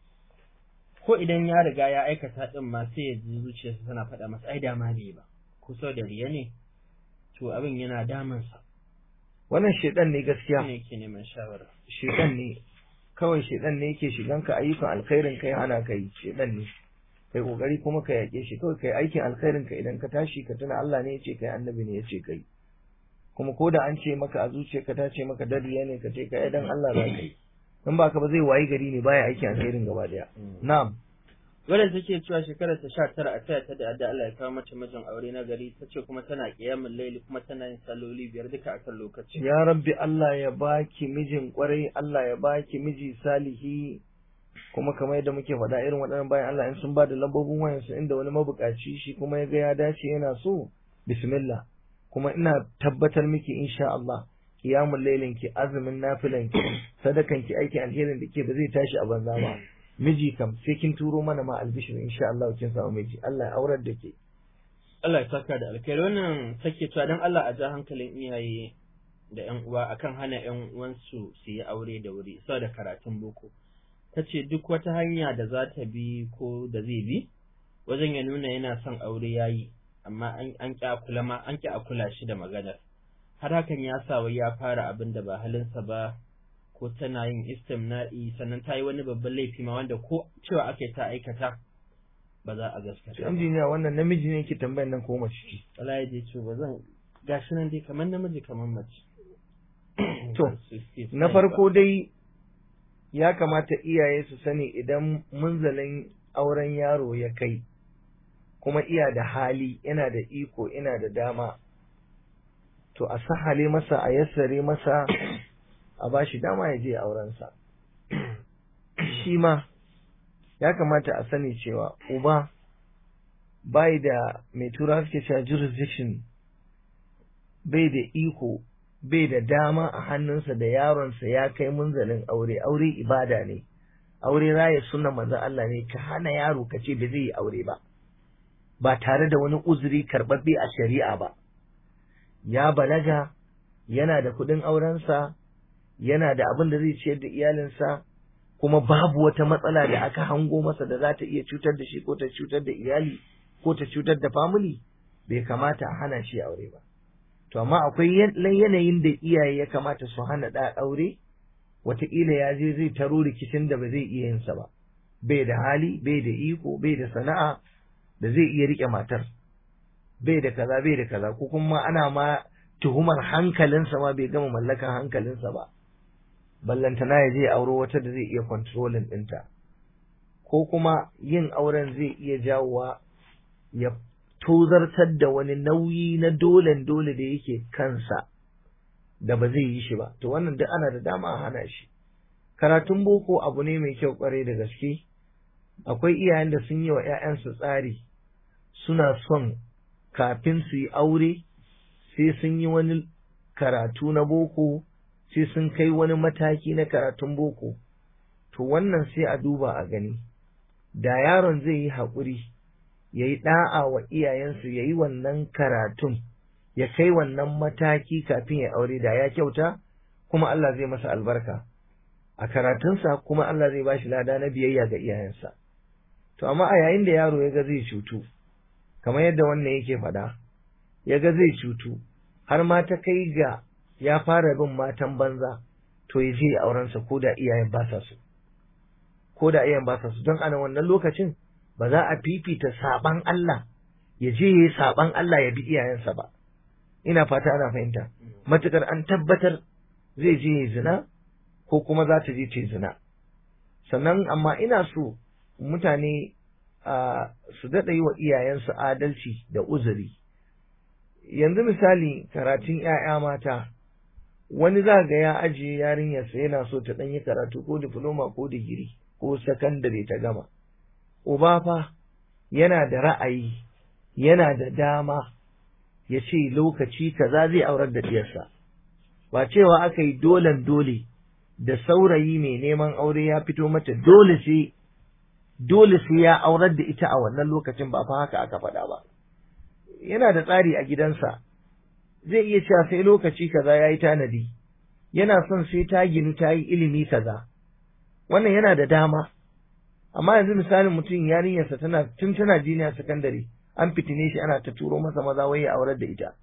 ko idan ya riga ya aikata din ma sai ya ji zuciyarsa tana faɗa masa ai da ma bai ba ko sau da riya ne to abin yana damunsa wannan shedan ne gaskiya shine yake neman shawara shedan ne kawai shedan ne yake shigan ka ayyukan alkhairin kai hana kai shedan ne kai kokari kuma ka yake shi kawai kai aikin alkhairin ka idan ka tashi ka tuna Allah ne yace kai annabi ne yace kai kuma ko da an ce maka a zuciyarka ta ce maka dariya ne ka ce kai dan Allah za ka yi in ba ka ba zai wayi gari ne baya aikin alkhairin gaba daya na'am wadda take cewa shekarar ta sha tara a taya ta da adda Allah ya kawo mata mijin aure na gari ta ce kuma tana kiyamun laili kuma tana yin salloli biyar duka akan lokaci ya rabbi Allah ya baki mijin kwarai Allah ya baki miji salihi kuma kamar yadda muke faɗa irin waɗannan bayan Allah in sun ba da lambobin wayansu inda wani mabukaci shi kuma ya ga ya dace yana so bismillah kuma ina tabbatar miki insha Allah kiyamul lailin ki azumin nafilan ki sadakan ki aikin alherin da ke ba zai tashi a banza ba miji kam sai kin turo mana ma albishir insha Allah kin samu miji Allah ya aurar da ke Allah ya saka da alkhairi wannan take cewa dan Allah a ja hankalin iyaye da ƴan uwa akan hana ƴan uwansu su yi aure da wuri saboda karatun boko tace duk wata hanya da za ta bi ko da zai bi wajen ya nuna yana son aure yayi amma an ƙi a kula ma an ƙi a kula shi da maganar har hakan ya sa wai ya fara abin da ba halinsa ba ko tana yin istimna'i sannan ta yi wani babban laifi ma wanda ko cewa ake ta aikata ba za a gaskata to injiniya wannan namiji ne yake tambayar nan ko mace ce Allah ya ce ba zan gashi nan dai kamar namiji kamar mace to na farko dai ya kamata iyaye su sani idan munzalin auren yaro ya kai kuma iya da hali yana da iko ina da dama to a sahale masa a yassare masa a ba shi dama ya je aurensa shi ma ya kamata a sani cewa uba bai da mai tura suke cewa jurisdiction bai da iko bai da dama a hannunsa da yaronsa ya kai munzalin aure aure ibada ne aure raya suna manzon Allah ne ka hana yaro ka ce ba zai yi aure ba ba tare da wani uzuri karɓaɓɓe a shari'a ba ya balaga yana da kuɗin aurensa yana da abin da zai ciyar da iyalinsa kuma babu wata matsala da aka hango masa da za ta iya cutar da shi ko ta cutar da iyali ko ta cutar da family bai kamata a hana shi aure ba to amma akwai yanayin da iyaye ya kamata su hana da aure wataƙila ya je zai taro rikicin da ba zai iya yinsa ba bai da hali bai da iko bai da sana'a da zai iya riƙe matar bai da kaza bai da kaza ko kuma ana ma tuhumar hankalinsa ma bai gama mallakan hankalinsa ba ballantana ya je auro wata da zai iya controlling ɗinta ko kuma yin auren zai iya jawowa ya tozartar da wani nauyi na dolen dole da yake kansa da ba zai yi shi ba to wannan duk ana da dama a hana shi karatun boko abu ne mai kyau kwarai da gaske akwai iyayen da sun yi wa 'ya'yansu tsari suna son kafin su yi aure sai sun yi wani karatu na boko sai sun kai wani mataki na karatun boko to wannan sai a duba a gani da yaron zai yi haƙuri ya yi ɗa'a wa iyayensu ya yi wannan karatun ya kai wannan mataki kafin ya aure da ya kyauta kuma Allah zai masa albarka a karatunsa kuma Allah zai ba shi lada na biyayya ga iyayensa to amma a yayin da yaro ya ga zai cutu kamar yadda wannan yake faɗa ya ga zai cutu har ma ta kai ga ya fara bin matan banza to ya je aurensa ko da iyayen ba sa so ko da iyayen ba sa so don ana wannan lokacin ba za a fifita saban Allah ya je ya yi saban Allah ya bi iyayensa ba ina fata ana fahimta matukar an tabbatar zai je ya zina ko kuma za ta je ta zina sannan amma ina so mutane su daɗa yi wa iyayensu adalci da uzuri yanzu misali karatun ‘ya'ya mata wani za ga ya ajiye yarinyarsa yana so ta ɗanyi karatu ko difloma ko digiri ko sakandare ta gama uba fa yana da ra'ayi yana da dama ya ce lokaci kaza zai aurar da diyarsa ba cewa aka yi dolen dole da saurayi mai neman aure ya fito mata dole sai dole sai ya aurar da ita a wannan lokacin ba fa haka aka faɗa ba yana da tsari a gidansa zai iya cewa sai lokaci kaza ya yi tanadi yana son sai ta ginu ta yi ilimi kaza wannan yana da dama amma yanzu misalin mutum yarinyarsa tana tun tana jiniya sakandare an fitine shi ana ta turo masa maza wai ya aurar da ita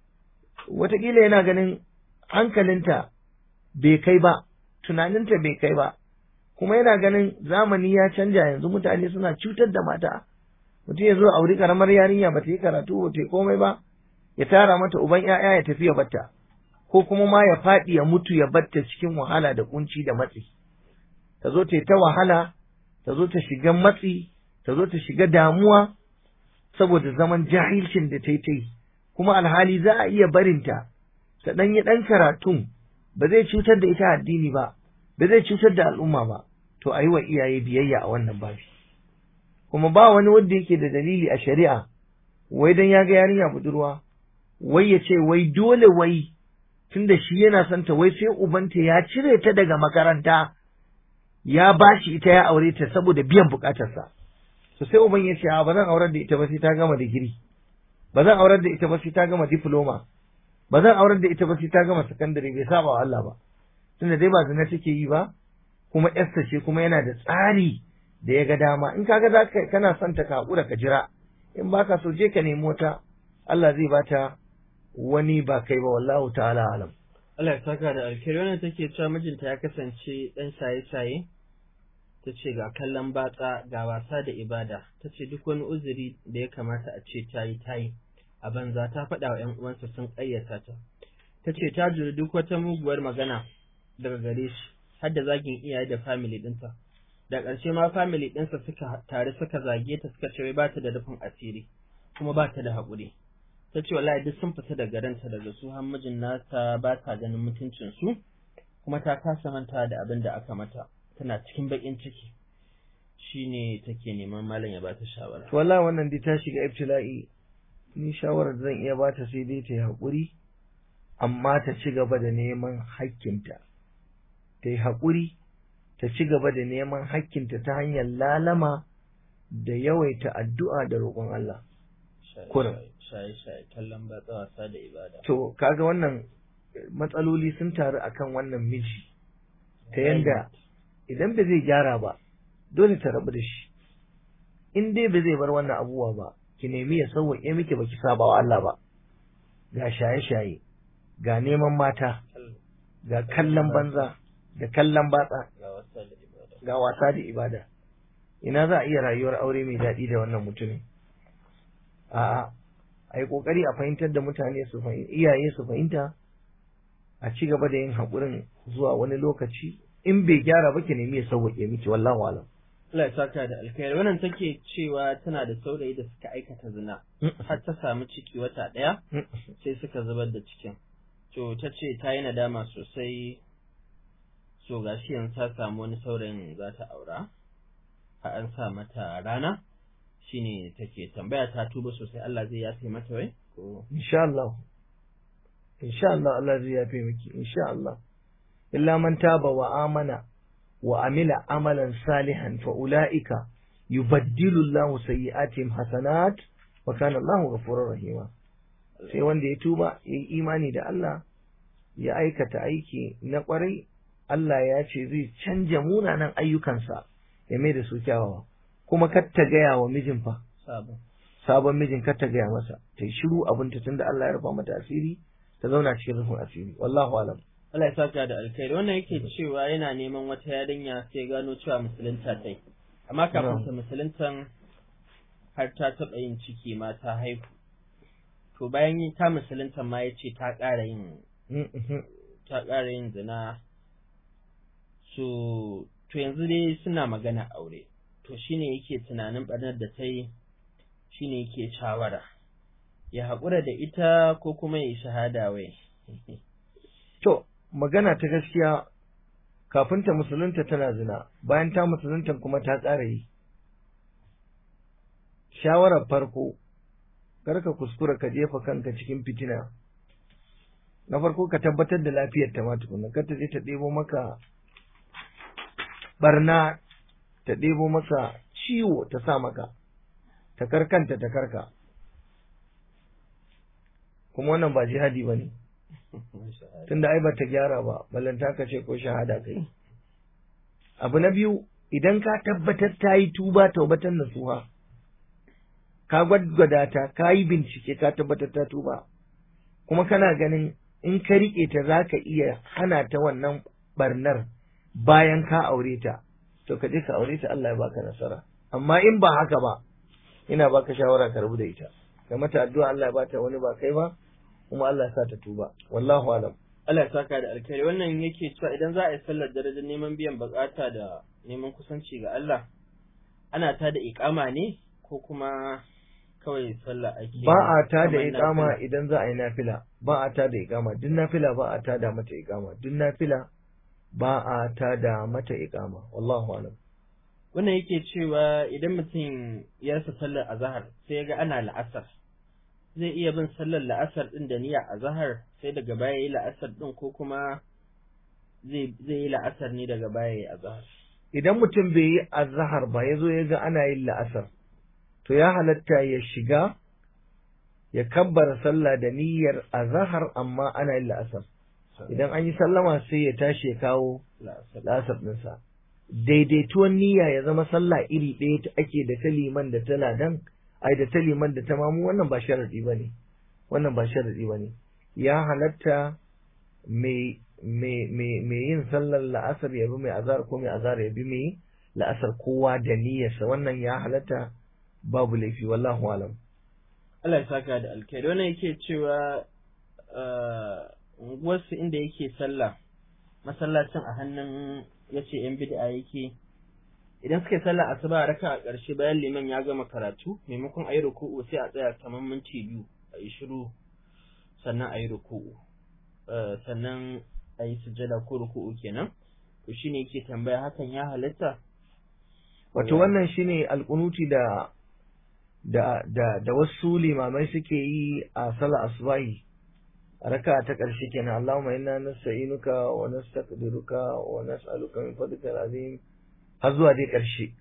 wataƙila yana ganin hankalinta bai kai ba tunaninta bai kai ba kuma yana ganin zamani ya canja yanzu mutane suna cutar da mata mutum ya zo auri karamar yarinya ba ta yi karatu ba ta yi komai ba ya tara mata uban ‘ya'ya ya tafi ya batta ko kuma ma ya faɗi ya mutu ya batta cikin wahala da kunci da matsi ta zo ta yi ta wahala ta zo ta shiga matsi ta zo ta shiga damuwa saboda zaman jahilcin da ta yi ta yi kuma alhali za a iya barinta ta ɗan yi ɗan karatun ba zai cutar da ita addini ba ba zai cutar da al'umma ba to a yi wa iyaye biyayya a wannan babi kuma ba wani wanda yake da dalili a shari'a wai dan ya ga yarinya budurwa wai ya ce wai dole wai tunda shi yana son ta wai sai ubanta ya cire ta daga makaranta ya bashi ita ya aure ta saboda biyan bukatarsa to sai uban ya ce a ba zan aurar da ita ba sai ta gama digiri ba zan aurar da ita ba sai ta gama diploma ba zan aurar da ita ba sai ta gama sakandare bai saba wa Allah ba tunda dai ba zina take yi ba kuma yarsa ce kuma yana da tsari da ya ga dama in kaga za ka kana son ta ka hakura ka jira in baka so je ka nemi wata Allah zai bata wani ba kai ba wallahu ta'ala alam Allah ya saka da alkhairi wannan take cewa mijinta ya kasance dan shaye-shaye ta ce ga kallon batsa ga wasa da ibada ta ce duk wani uzuri da ya kamata a ce ta yi ta yi a banza ta faɗa wa ‘yan uwansa sun ƙayyata ta ta ce ta juri duk wata muguwar magana daga gare shi har da zagin iyaye da family ɗinta da ƙarshe ma family ɗinsa suka tare suka zage ta suka ce wai ba ta da rufin asiri kuma ba ta da haƙuri ta ce wallahi duk sun fita daga ranta daga su har mijin nata ba ta ganin mutuncin su kuma ta kasa manta da abin da aka mata tana cikin baƙin ciki shine take neman malam ya bata shawara to wallahi wannan dai ta shiga ibtila'i ni shawarar da zan iya bata sai dai ta yi haƙuri amma ta ci gaba da neman hakkinta ta yi haƙuri ta ci gaba da neman hakkinta ta hanyar lalama da yawaita addu'a da roƙon Allah kurum. shaye-shaye kallon batsa wasa da ibada to kaga wannan matsaloli sun taru akan wannan miji ta yanda idan ba zai gyara ba dole ta rabu da shi in dai ba zai bar wannan abubuwa ba ki nemi ya sauwaƙe miki baki saba wa Allah ba ga shaye-shaye ga neman mata ga kallon banza da kallon batsa ga wasa da ibada ga wasa da ibada ina za a iya rayuwar aure mai daɗi da wannan mutumin a'a a yi ƙoƙari a fahimtar da mutane su fahimta iyaye su fahimta a ci gaba da yin haƙurin zuwa wani lokaci in bai gyara ba ki nemi ya sauwaƙe miki wallahu alam Allah ya saka da alkhairi wannan take cewa tana da saurayi da suka aikata zina har ta samu ciki wata ɗaya sai suka zubar da cikin to ta ce ta yi nadama sosai so gashi yanzu ta samu wani saurayin za ta aura a an sa mata rana shine take tambaya ta tuba sosai Allah zai yafe mata wai ko insha Allah insha Allah Allah zai yafe miki insha Allah illa man taba wa amana wa amila amalan salihan fa ulaika yubaddilu Allahu sayyi'atihim hasanat wa kana Allahu ghafurur rahima sai wanda ya tuba ya yi imani da Allah ya aikata aiki na kwarai Allah ya ce zai canja munanan ayyukansa ya mai da su kyawawa kuma kar ta gaya wa mijin fa sabon sabon mijin kar ta gaya masa ta yi shiru abinta tunda Allah ya rufa mata asiri ta zauna cikin rufin asiri wallahu alam Allah ya saka da alkhairi wannan yake cewa yana neman wata yarinya sai gano cewa musulunta ta yi amma kafin ta musuluntan har ta taɓa yin ciki ma ta haihu to bayan yi ta musuluntan ma ya ce ta ƙara yin ta ƙara yin zina so to yanzu dai suna magana aure to shine yake tunanin ɓarnar da ta yi shine yake shawara ya haƙura da ita ko kuma ya yi shahada wai to magana ta gaskiya kafin ta musulunta tana zina bayan ta musulunta kuma ta ƙara yi shawarar farko karka kuskura ka jefa kanka cikin fitina na farko ka tabbatar da lafiyar ta ma tukunna kar ta je ta ɗebo maka barna ta ɗebo maka ciwo ta sa maka ta karkanta ta karka kuma wannan ba jihadi ba ne tunda ai ba ta gyara ba ballanta ka ce ko shahada kai abu na biyu idan ka tabbatar ta yi tuba taubatan nasuha ka gwaggwada ta ka yi bincike ka tabbatar ta tuba kuma kana ganin in ka riƙe ta za ka iya hana ta wannan barnar bayan ka aure ta to ka je ka aure ta Allah ya baka nasara amma in ba haka ba ina baka shawara ka rabu da ita ka mata addu'a Allah ya bata wani ba kai ba kuma Allah ya sa ta tuba wallahu alam Allah ya saka da alkhairi wannan yake cewa idan za a yi sallar darajar neman biyan bukata da neman kusanci ga Allah ana ta da iqama ne ko kuma kawai sallah ake ba a ta da kamar iqama nafila? idan za a yi nafila ba a ta da iqama duk nafila ba a ta da mata iqama duk nafila ba a ta da mata iqama wallahu alam wannan yake cewa idan mutum ya rasa sallar azahar sai ya ga ana la'asar zai iya bin sallar la'asar din da niyya azahar sai daga baya yi la'asar din ko kuma zai zai yi la'asar ne daga baya yi azahar idan mutum bai yi azhar ba ya zo ya ga ana yin la'asar to ya halatta ya shiga ya kabbara sallah da niyyar azhar amma ana yin la'asar idan an yi sallama sai ya tashi ya kawo la'asar la'asar ɗinsa daidaituwan niyya ya zama sallah iri ɗaya ta ake da ta liman da ta ladan ai da ta liman da ta mamu wannan ba sharadi ba ne wannan ba sharadi ba ne ya halatta mai yin sallar la'asar ya bi mai azar ko mai azar ya bi mai la'asar kowa da niyyarsa wannan ya halatta babu laifi wallahu alam Allah ya saka da alkhairi wannan yake cewa unguwarsu inda yake sallah masallacin a hannun ya ce yan bid'a yake idan suka yi sallah asuba raka a ƙarshe bayan liman ya gama karatu maimakon a yi ruku'u sai a tsaya kamar minti biyu a yi shiru sannan a yi ruku'u sannan a yi sujada ko ruku'u kenan to shine yake tambaya hakan ya halatta wato wannan shine alƙunuti da da da da wasu limamai suke yi a sallah asubahi raka ta ƙarshe kenan Allahumma inna nasta'inuka wa nastaqdiruka wa nas'aluka min fadlikal azim har zuwa dai ƙarshe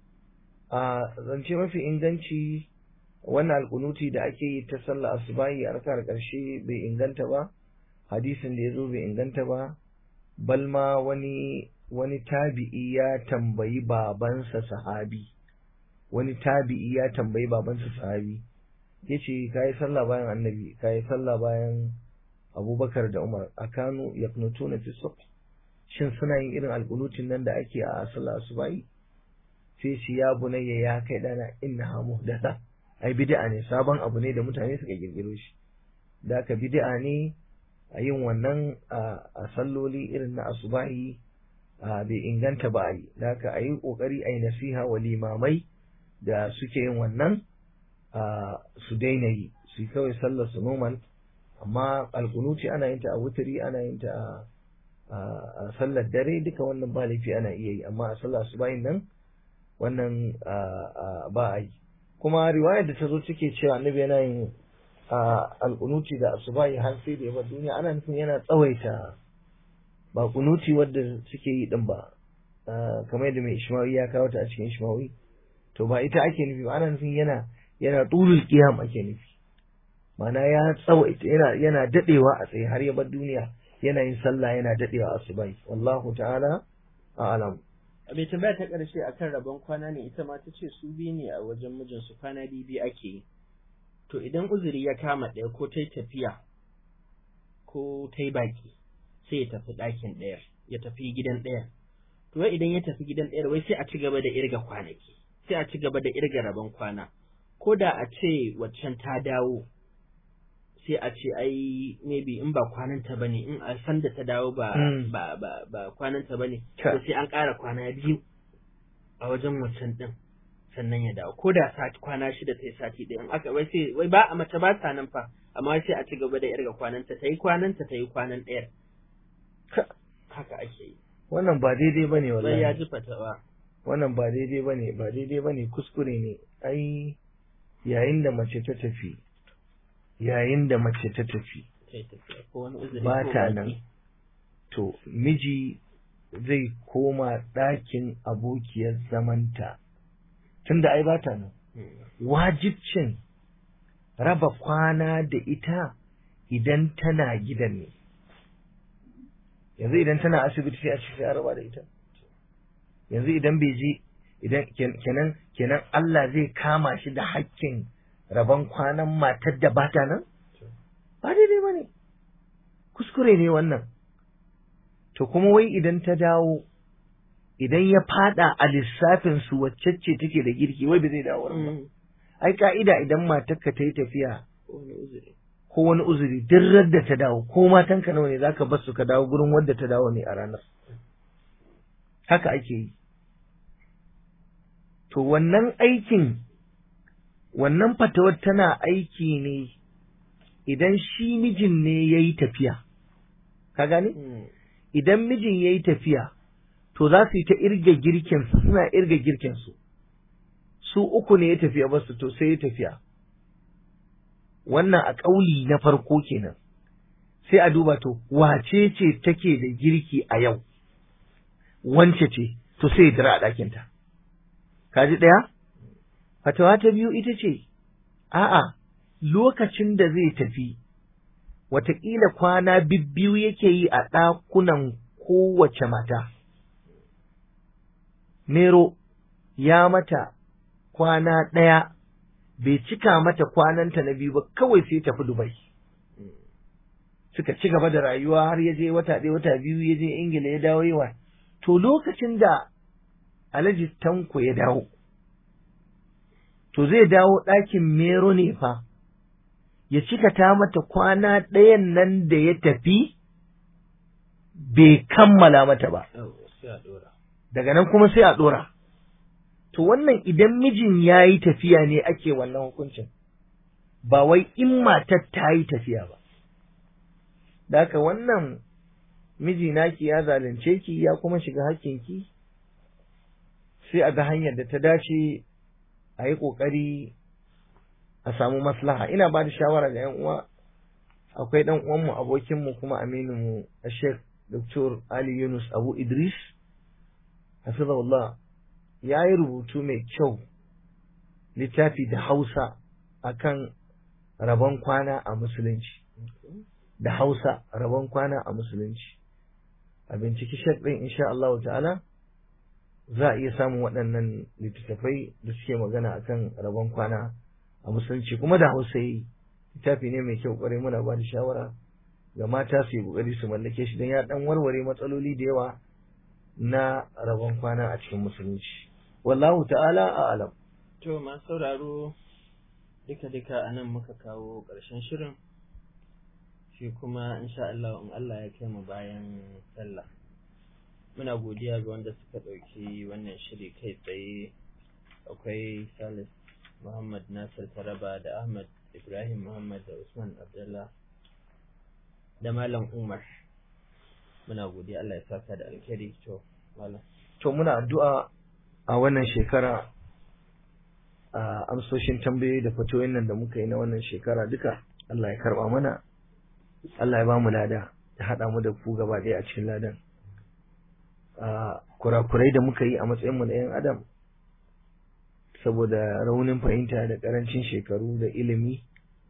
a zance mafi inganci wannan alƙunuti da ake yi ta sallah asubahi a rakar ƙarshe bai inganta ba hadisin da ya zo bai inganta ba balma wani wani tabi'i ya tambayi babansa sahabi wani tabi'i ya tambayi babansa sahabi ya ce ka yi sallah bayan annabi ka yi sallah bayan abubakar da umar a kanu ya na fi shin suna yin irin alƙunutin nan da ake a sallah asubahi sai shi ya bunayya ya kai dana inna ha muhdasa ai bid'a ne sabon abu ne da mutane suka kirkiro shi da aka bid'a ne a yin wannan a salloli irin na asubahi bai inganta ba a yi da aka a yi ƙoƙari a yi nasiha wa limamai da suke yin wannan su daina yi su kawai sallar su normal amma alkunuci ana yin ta a wuturi ana yin ta a sallar dare duka wannan ba laifi ana iya yi amma a sallar su bayin nan wannan ba a yi kuma riwayar da ta zo take cewa annabi yana yin alkunuci da asubahi har sai da yabar duniya ana nufin yana tsawaita ba kunuti wadda suke yi din ba kamar yadda mai ishmawi ya kawo ta a cikin ishmawi to ba ita ake nufi ba ana nufin yana yana tulul qiyam ake nufi ma'ana ya tsawaita yana yana dadewa a tsaye har ya bar duniya yana yin sallah yana dadewa a subai wallahu ta'ala a'lam bai tambaya ta karshe akan rabon kwana ne ita ma tace su biyu ne a wajen mijinsu kwana biyu ake yi to idan uzuri ya kama ɗaya ko ta tafiya ko ta baki sai ya tafi ɗakin ɗaya ya tafi gidan ɗaya to wai idan ya tafi gidan ɗaya wai sai a ci gaba da irga kwanaki sai a ci gaba da irga rabon kwana ko da a ce waccan ta dawo sai a ce ai maybe in ba kwananta bane in a san da ta dawo ba ba ba ba kwananta bane to sai an ƙara kwana biyu a wajen waccan din sannan ya dawo ko da sati kwana shida ta yi sati ɗaya in aka wai sai wai ba a mace ba ta nan fa amma sai a ci gaba da irga kwananta ta yi kwananta ta yi kwanan ɗayar haka ake yi wannan ba daidai bane wallahi ya ji fatawa wannan ba daidai bane ba daidai bane kuskure ne ai yayin da mace ta tafi yayin da mace ta tafi ba ta nan to miji zai koma ɗakin abokiyar zamanta tunda ai ba ta nan wajibcin raba kwana da ita idan tana gidan ne yanzu idan tana asibiti sai a ce sai a raba da ita yanzu idan bai je idan kenan kenan Allah zai kama shi da hakkin rabon kwanan matar da bata nan ba daidai ba ne kuskure ne wannan to kuma wai idan ta dawo idan ya fada a lissafin su wacce ce take da girki wai ba zai dawo ba ai ka'ida idan matarka ta yi tafiya ko wani uzuri duk da ta dawo ko matanka nawa ne zaka bar su ka dawo gurin wadda ta dawo ne a ranar haka ake yi to wannan aikin wannan fatawar tana aiki ne idan shi mijin ne ya yi tafiya ka gane idan mijin ya yi tafiya to za su yi ta irga girkinsu suna irga girkinsu su uku ne ya tafiya basu to sai ya tafiya wannan a ƙauli na farko kenan sai a duba to wace ce take da girki a yau wance ce to sai ya dira a ɗakinta kaji ɗaya fatawa ta biyu ita ce a'a lokacin da zai tafi wataƙila kwana bibbiyu yake yi a ɗakunan kowace mata Nero ya mata kwana ɗaya bai cika mata kwananta na biyu ba kawai sai tafi Dubai suka ci gaba da rayuwa har ya je wata ɗaya wata biyu ya je Ingila ya dawo yawa to lokacin da Alhaji Tanko ya dawo to zai dawo ɗakin Mero ne fa ya cika ta mata kwana ɗayan nan da ya tafi bai kammala mata ba daga nan kuma sai a ɗora to wannan idan mijin ya yi tafiya ne ake wannan hukuncin ba wai in matar ta yi tafiya ba da haka wannan miji naki ya zalunce ki ya kuma shiga hakkinki sai a ga hanyar da ta dace a yi ƙoƙari a samu maslaha ina ba da shawara ga yan uwa akwai ɗan uwanmu abokinmu kuma amininmu a sheikh dr ali yunus abu idris hafizahullah ya yi rubutu mai kyau littafi da hausa akan rabon kwana a musulunci da hausa rabon kwana a musulunci a binciki shek ɗin insha Allah ta'ala za a iya samun waɗannan littattafai da suke magana akan rabon kwana a musulunci kuma da hausa yi littafi ne mai kyau kwarai muna ba da shawara ga mata su yi kokari su mallake shi don ya ɗan warware matsaloli da yawa na rabon kwana a cikin musulunci wallahu ta'ala a alam to ma sauraro duka duka anan muka kawo ƙarshen shirin shi kuma insha Allah in Allah ya kai mu bayan sallah muna godiya ga wanda suka ɗauki wannan shiri kai tsaye akwai Salis Muhammad Nasir Taraba da Ahmad Ibrahim Muhammad da Usman Abdullah da Malam Umar muna godiya Allah ya saka da alkhairi to malam to muna addu'a a wannan shekara a amsoshin tambayoyi da fatoyin nan da muka yi na wannan shekara duka Allah ya karba mana Allah ya ba mu lada ya haɗa mu da ku gaba ɗaya a cikin ladan kurakurai da muka yi a matsayin mu na 'yan adam saboda raunin fahimta da ƙarancin shekaru da ilimi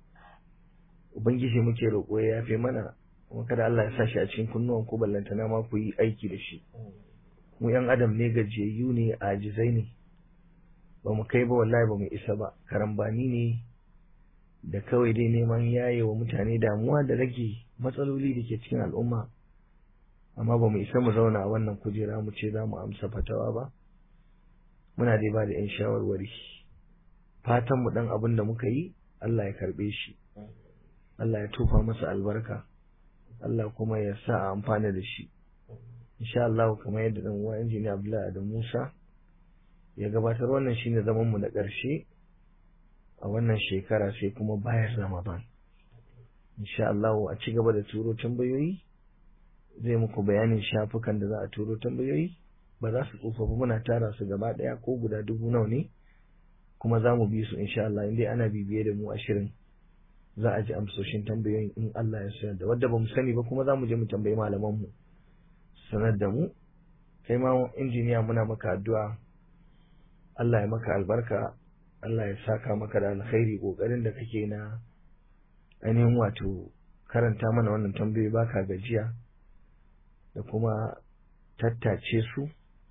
ubangiji muke roƙo ya yafe mana kuma kada Allah ya sa shi a cikin kunnuwan ku ballantana ma ku yi aiki da shi mu 'yan adam ne gajiyayyu ne ajizai ne ba mu kai ba wallahi ba mu isa ba karambani ne da kawai dai neman yaye wa mutane damuwa da rage matsaloli da ke cikin al'umma amma ba mu isa mu zauna a wannan kujera mu ce za mu amsa fatawa ba muna dai ba da 'yan shawarwari fatan mu dan abin da muka yi Allah ya karbe shi Allah ya tufa masa albarka Allah kuma ya sa a amfana da shi insha Allah kamar yadda dan uwa injiniya Abdullahi da Musa ya gabatar wannan shine zaman mu na ƙarshe a wannan shekara sai kuma bayan Ramadan insha Allah a ci gaba da turo tambayoyi zai muku bayanin shafukan da za a turo tambayoyi ba za su tsufa ba muna tara su gaba ɗaya ko guda dubu nawa ne kuma za mu bi su insha Allah in dai ana bibiye da mu a shirin za a ji amsoshin tambayoyin in Allah ya sayar da wadda ba mu sani ba kuma za mu je mu tambayi malaman mu sanar da mu kai ma injiniya muna maka addu'a Allah ya maka albarka Allah ya saka maka da alkhairi kokarin da kake na ainihin wato karanta mana wannan tambayoyi baka gajiya da kuma tattace su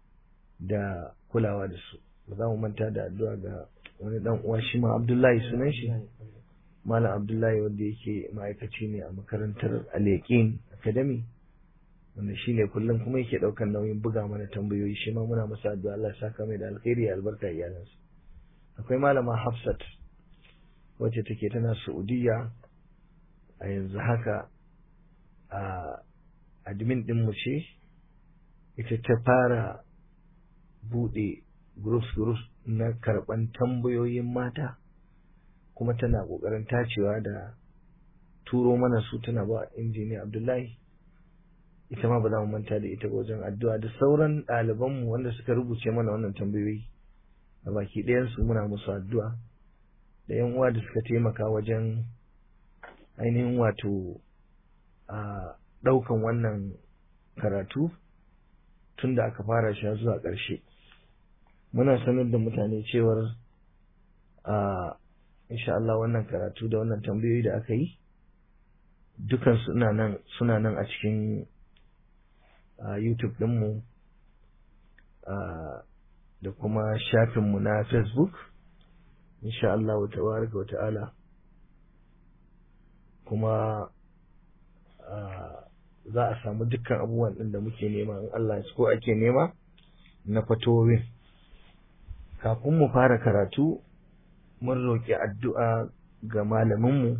da kulawa da su ba za mu manta da addu'a ga wani dan uwa shi ma Abdullahi sunan shi Malam Abdullahi wanda yake ma'aikaci ne a makarantar Al-Yaqin Academy wanda shi ne kullum kuma yake ɗaukar nauyin buga mana tambayoyi shi ma muna masa addu'a Allah saka mai da alkhairi ya albarka iyalansa akwai malama Hafsat wacce take tana Saudiya a yanzu haka a admin din mu ce ita ta fara bude groups groups na karban tambayoyin mata kuma tana kokarin tacewa da turo mana su tana ba injiniya Abdullahi ita ma ba za mu manta da ita wajen addu'a da sauran ɗalibanmu wanda suka rubuce mana wannan tambayoyi a baki ɗayansu muna musu addu'a da yan uwa da suka taimaka wajen ainihin wato a ɗaukan wannan karatu tun da aka fara shi zuwa ƙarshe muna sanar da mutane cewar a insha Allah wannan karatu da wannan tambayoyi da aka yi dukan suna nan suna nan a cikin a YouTube ɗinmu da kuma shafinmu na Facebook insha Allah wa tabaraka wa ta'ala kuma za a samu dukkan abubuwan ɗin da muke nema in Allah ya ko ake nema na fatowin kafin mu fara karatu mun roƙi addu'a ga malaminmu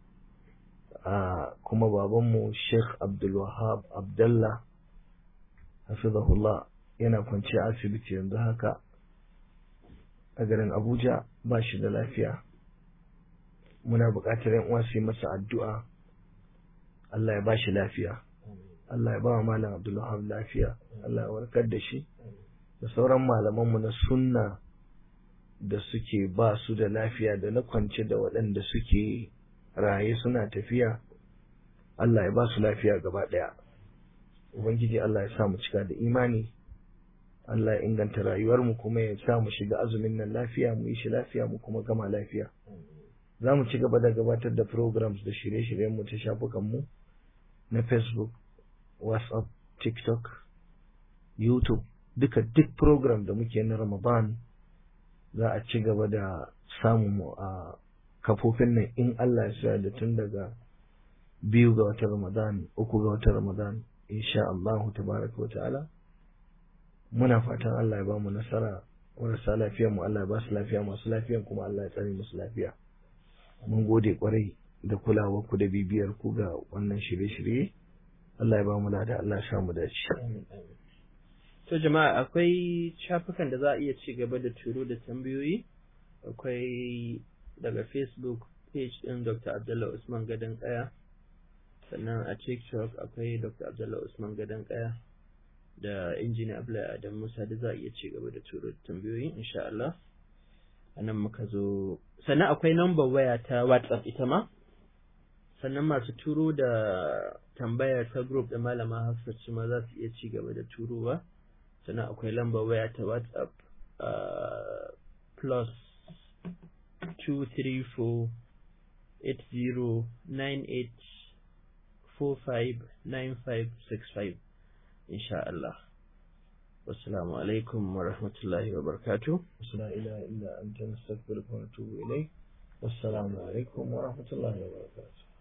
kuma babanmu Sheikh Abdulwahab Abdallah hafizahullah yana kwanci asibiti yanzu haka a garin Abuja ba shi da lafiya muna buƙatar yan uwa su yi masa addu'a Allah ya ba shi lafiya Allah ya ba wa malam Abdulwahab lafiya Allah ya warkar da shi da sauran malamanmu na sunna da suke ba su da lafiya da na kwance da waɗanda suke raye suna tafiya Allah ya ba su lafiya gaba ɗaya Ubangiji Allah ya sa mu cika da imani Allah ya inganta rayuwarmu kuma ya sa mu shiga azumin nan lafiya mu yi shi lafiya mu kuma gama lafiya za mu ci gaba da gabatar da programs da shirye-shiryenmu ta shafukanmu na Facebook WhatsApp TikTok YouTube duka duk program da muke na Ramadan za a ci gaba da samun mu a kafofin nan in Allah ya da tun daga biyu ga watan Ramadan uku ga watan Ramadan insha Allah tabaraka wa ta'ala muna fatan Allah ya ba mu nasara marasa lafiya mu Allah ya ba su lafiya masu lafiyan kuma Allah ya tsare musu lafiya mun gode kwarai da kulawar ku da bibiyar ku ga wannan shirye-shirye Allah ya ba mu lada Allah ya mu dace to jama'a akwai shafukan da za a iya ci gaba da turo da tambayoyi akwai daga Facebook page din Dr. Abdullah Usman Gadan Kaya sannan a TikTok akwai Dr. Abdullah Usman Gadan Kaya da injiniya Abdullahi Adam Musa da za a iya ci gaba da turo da tambayoyi insha Allah anan muka zo sannan akwai number waya ta WhatsApp ita ma sannan masu turo da tambaya ta group da malama Hafsat su ma za su iya ci gaba da turowa sannan akwai lambar waya ta WhatsApp uh, plus 234 80 98 45 9565 insha Allah wassalamu alaikum wa rahmatullahi wa barakatuh la ilaha illa anta nastaghfiruka wa natubu ilayk wassalamu alaikum wa rahmatullahi wa barakatuh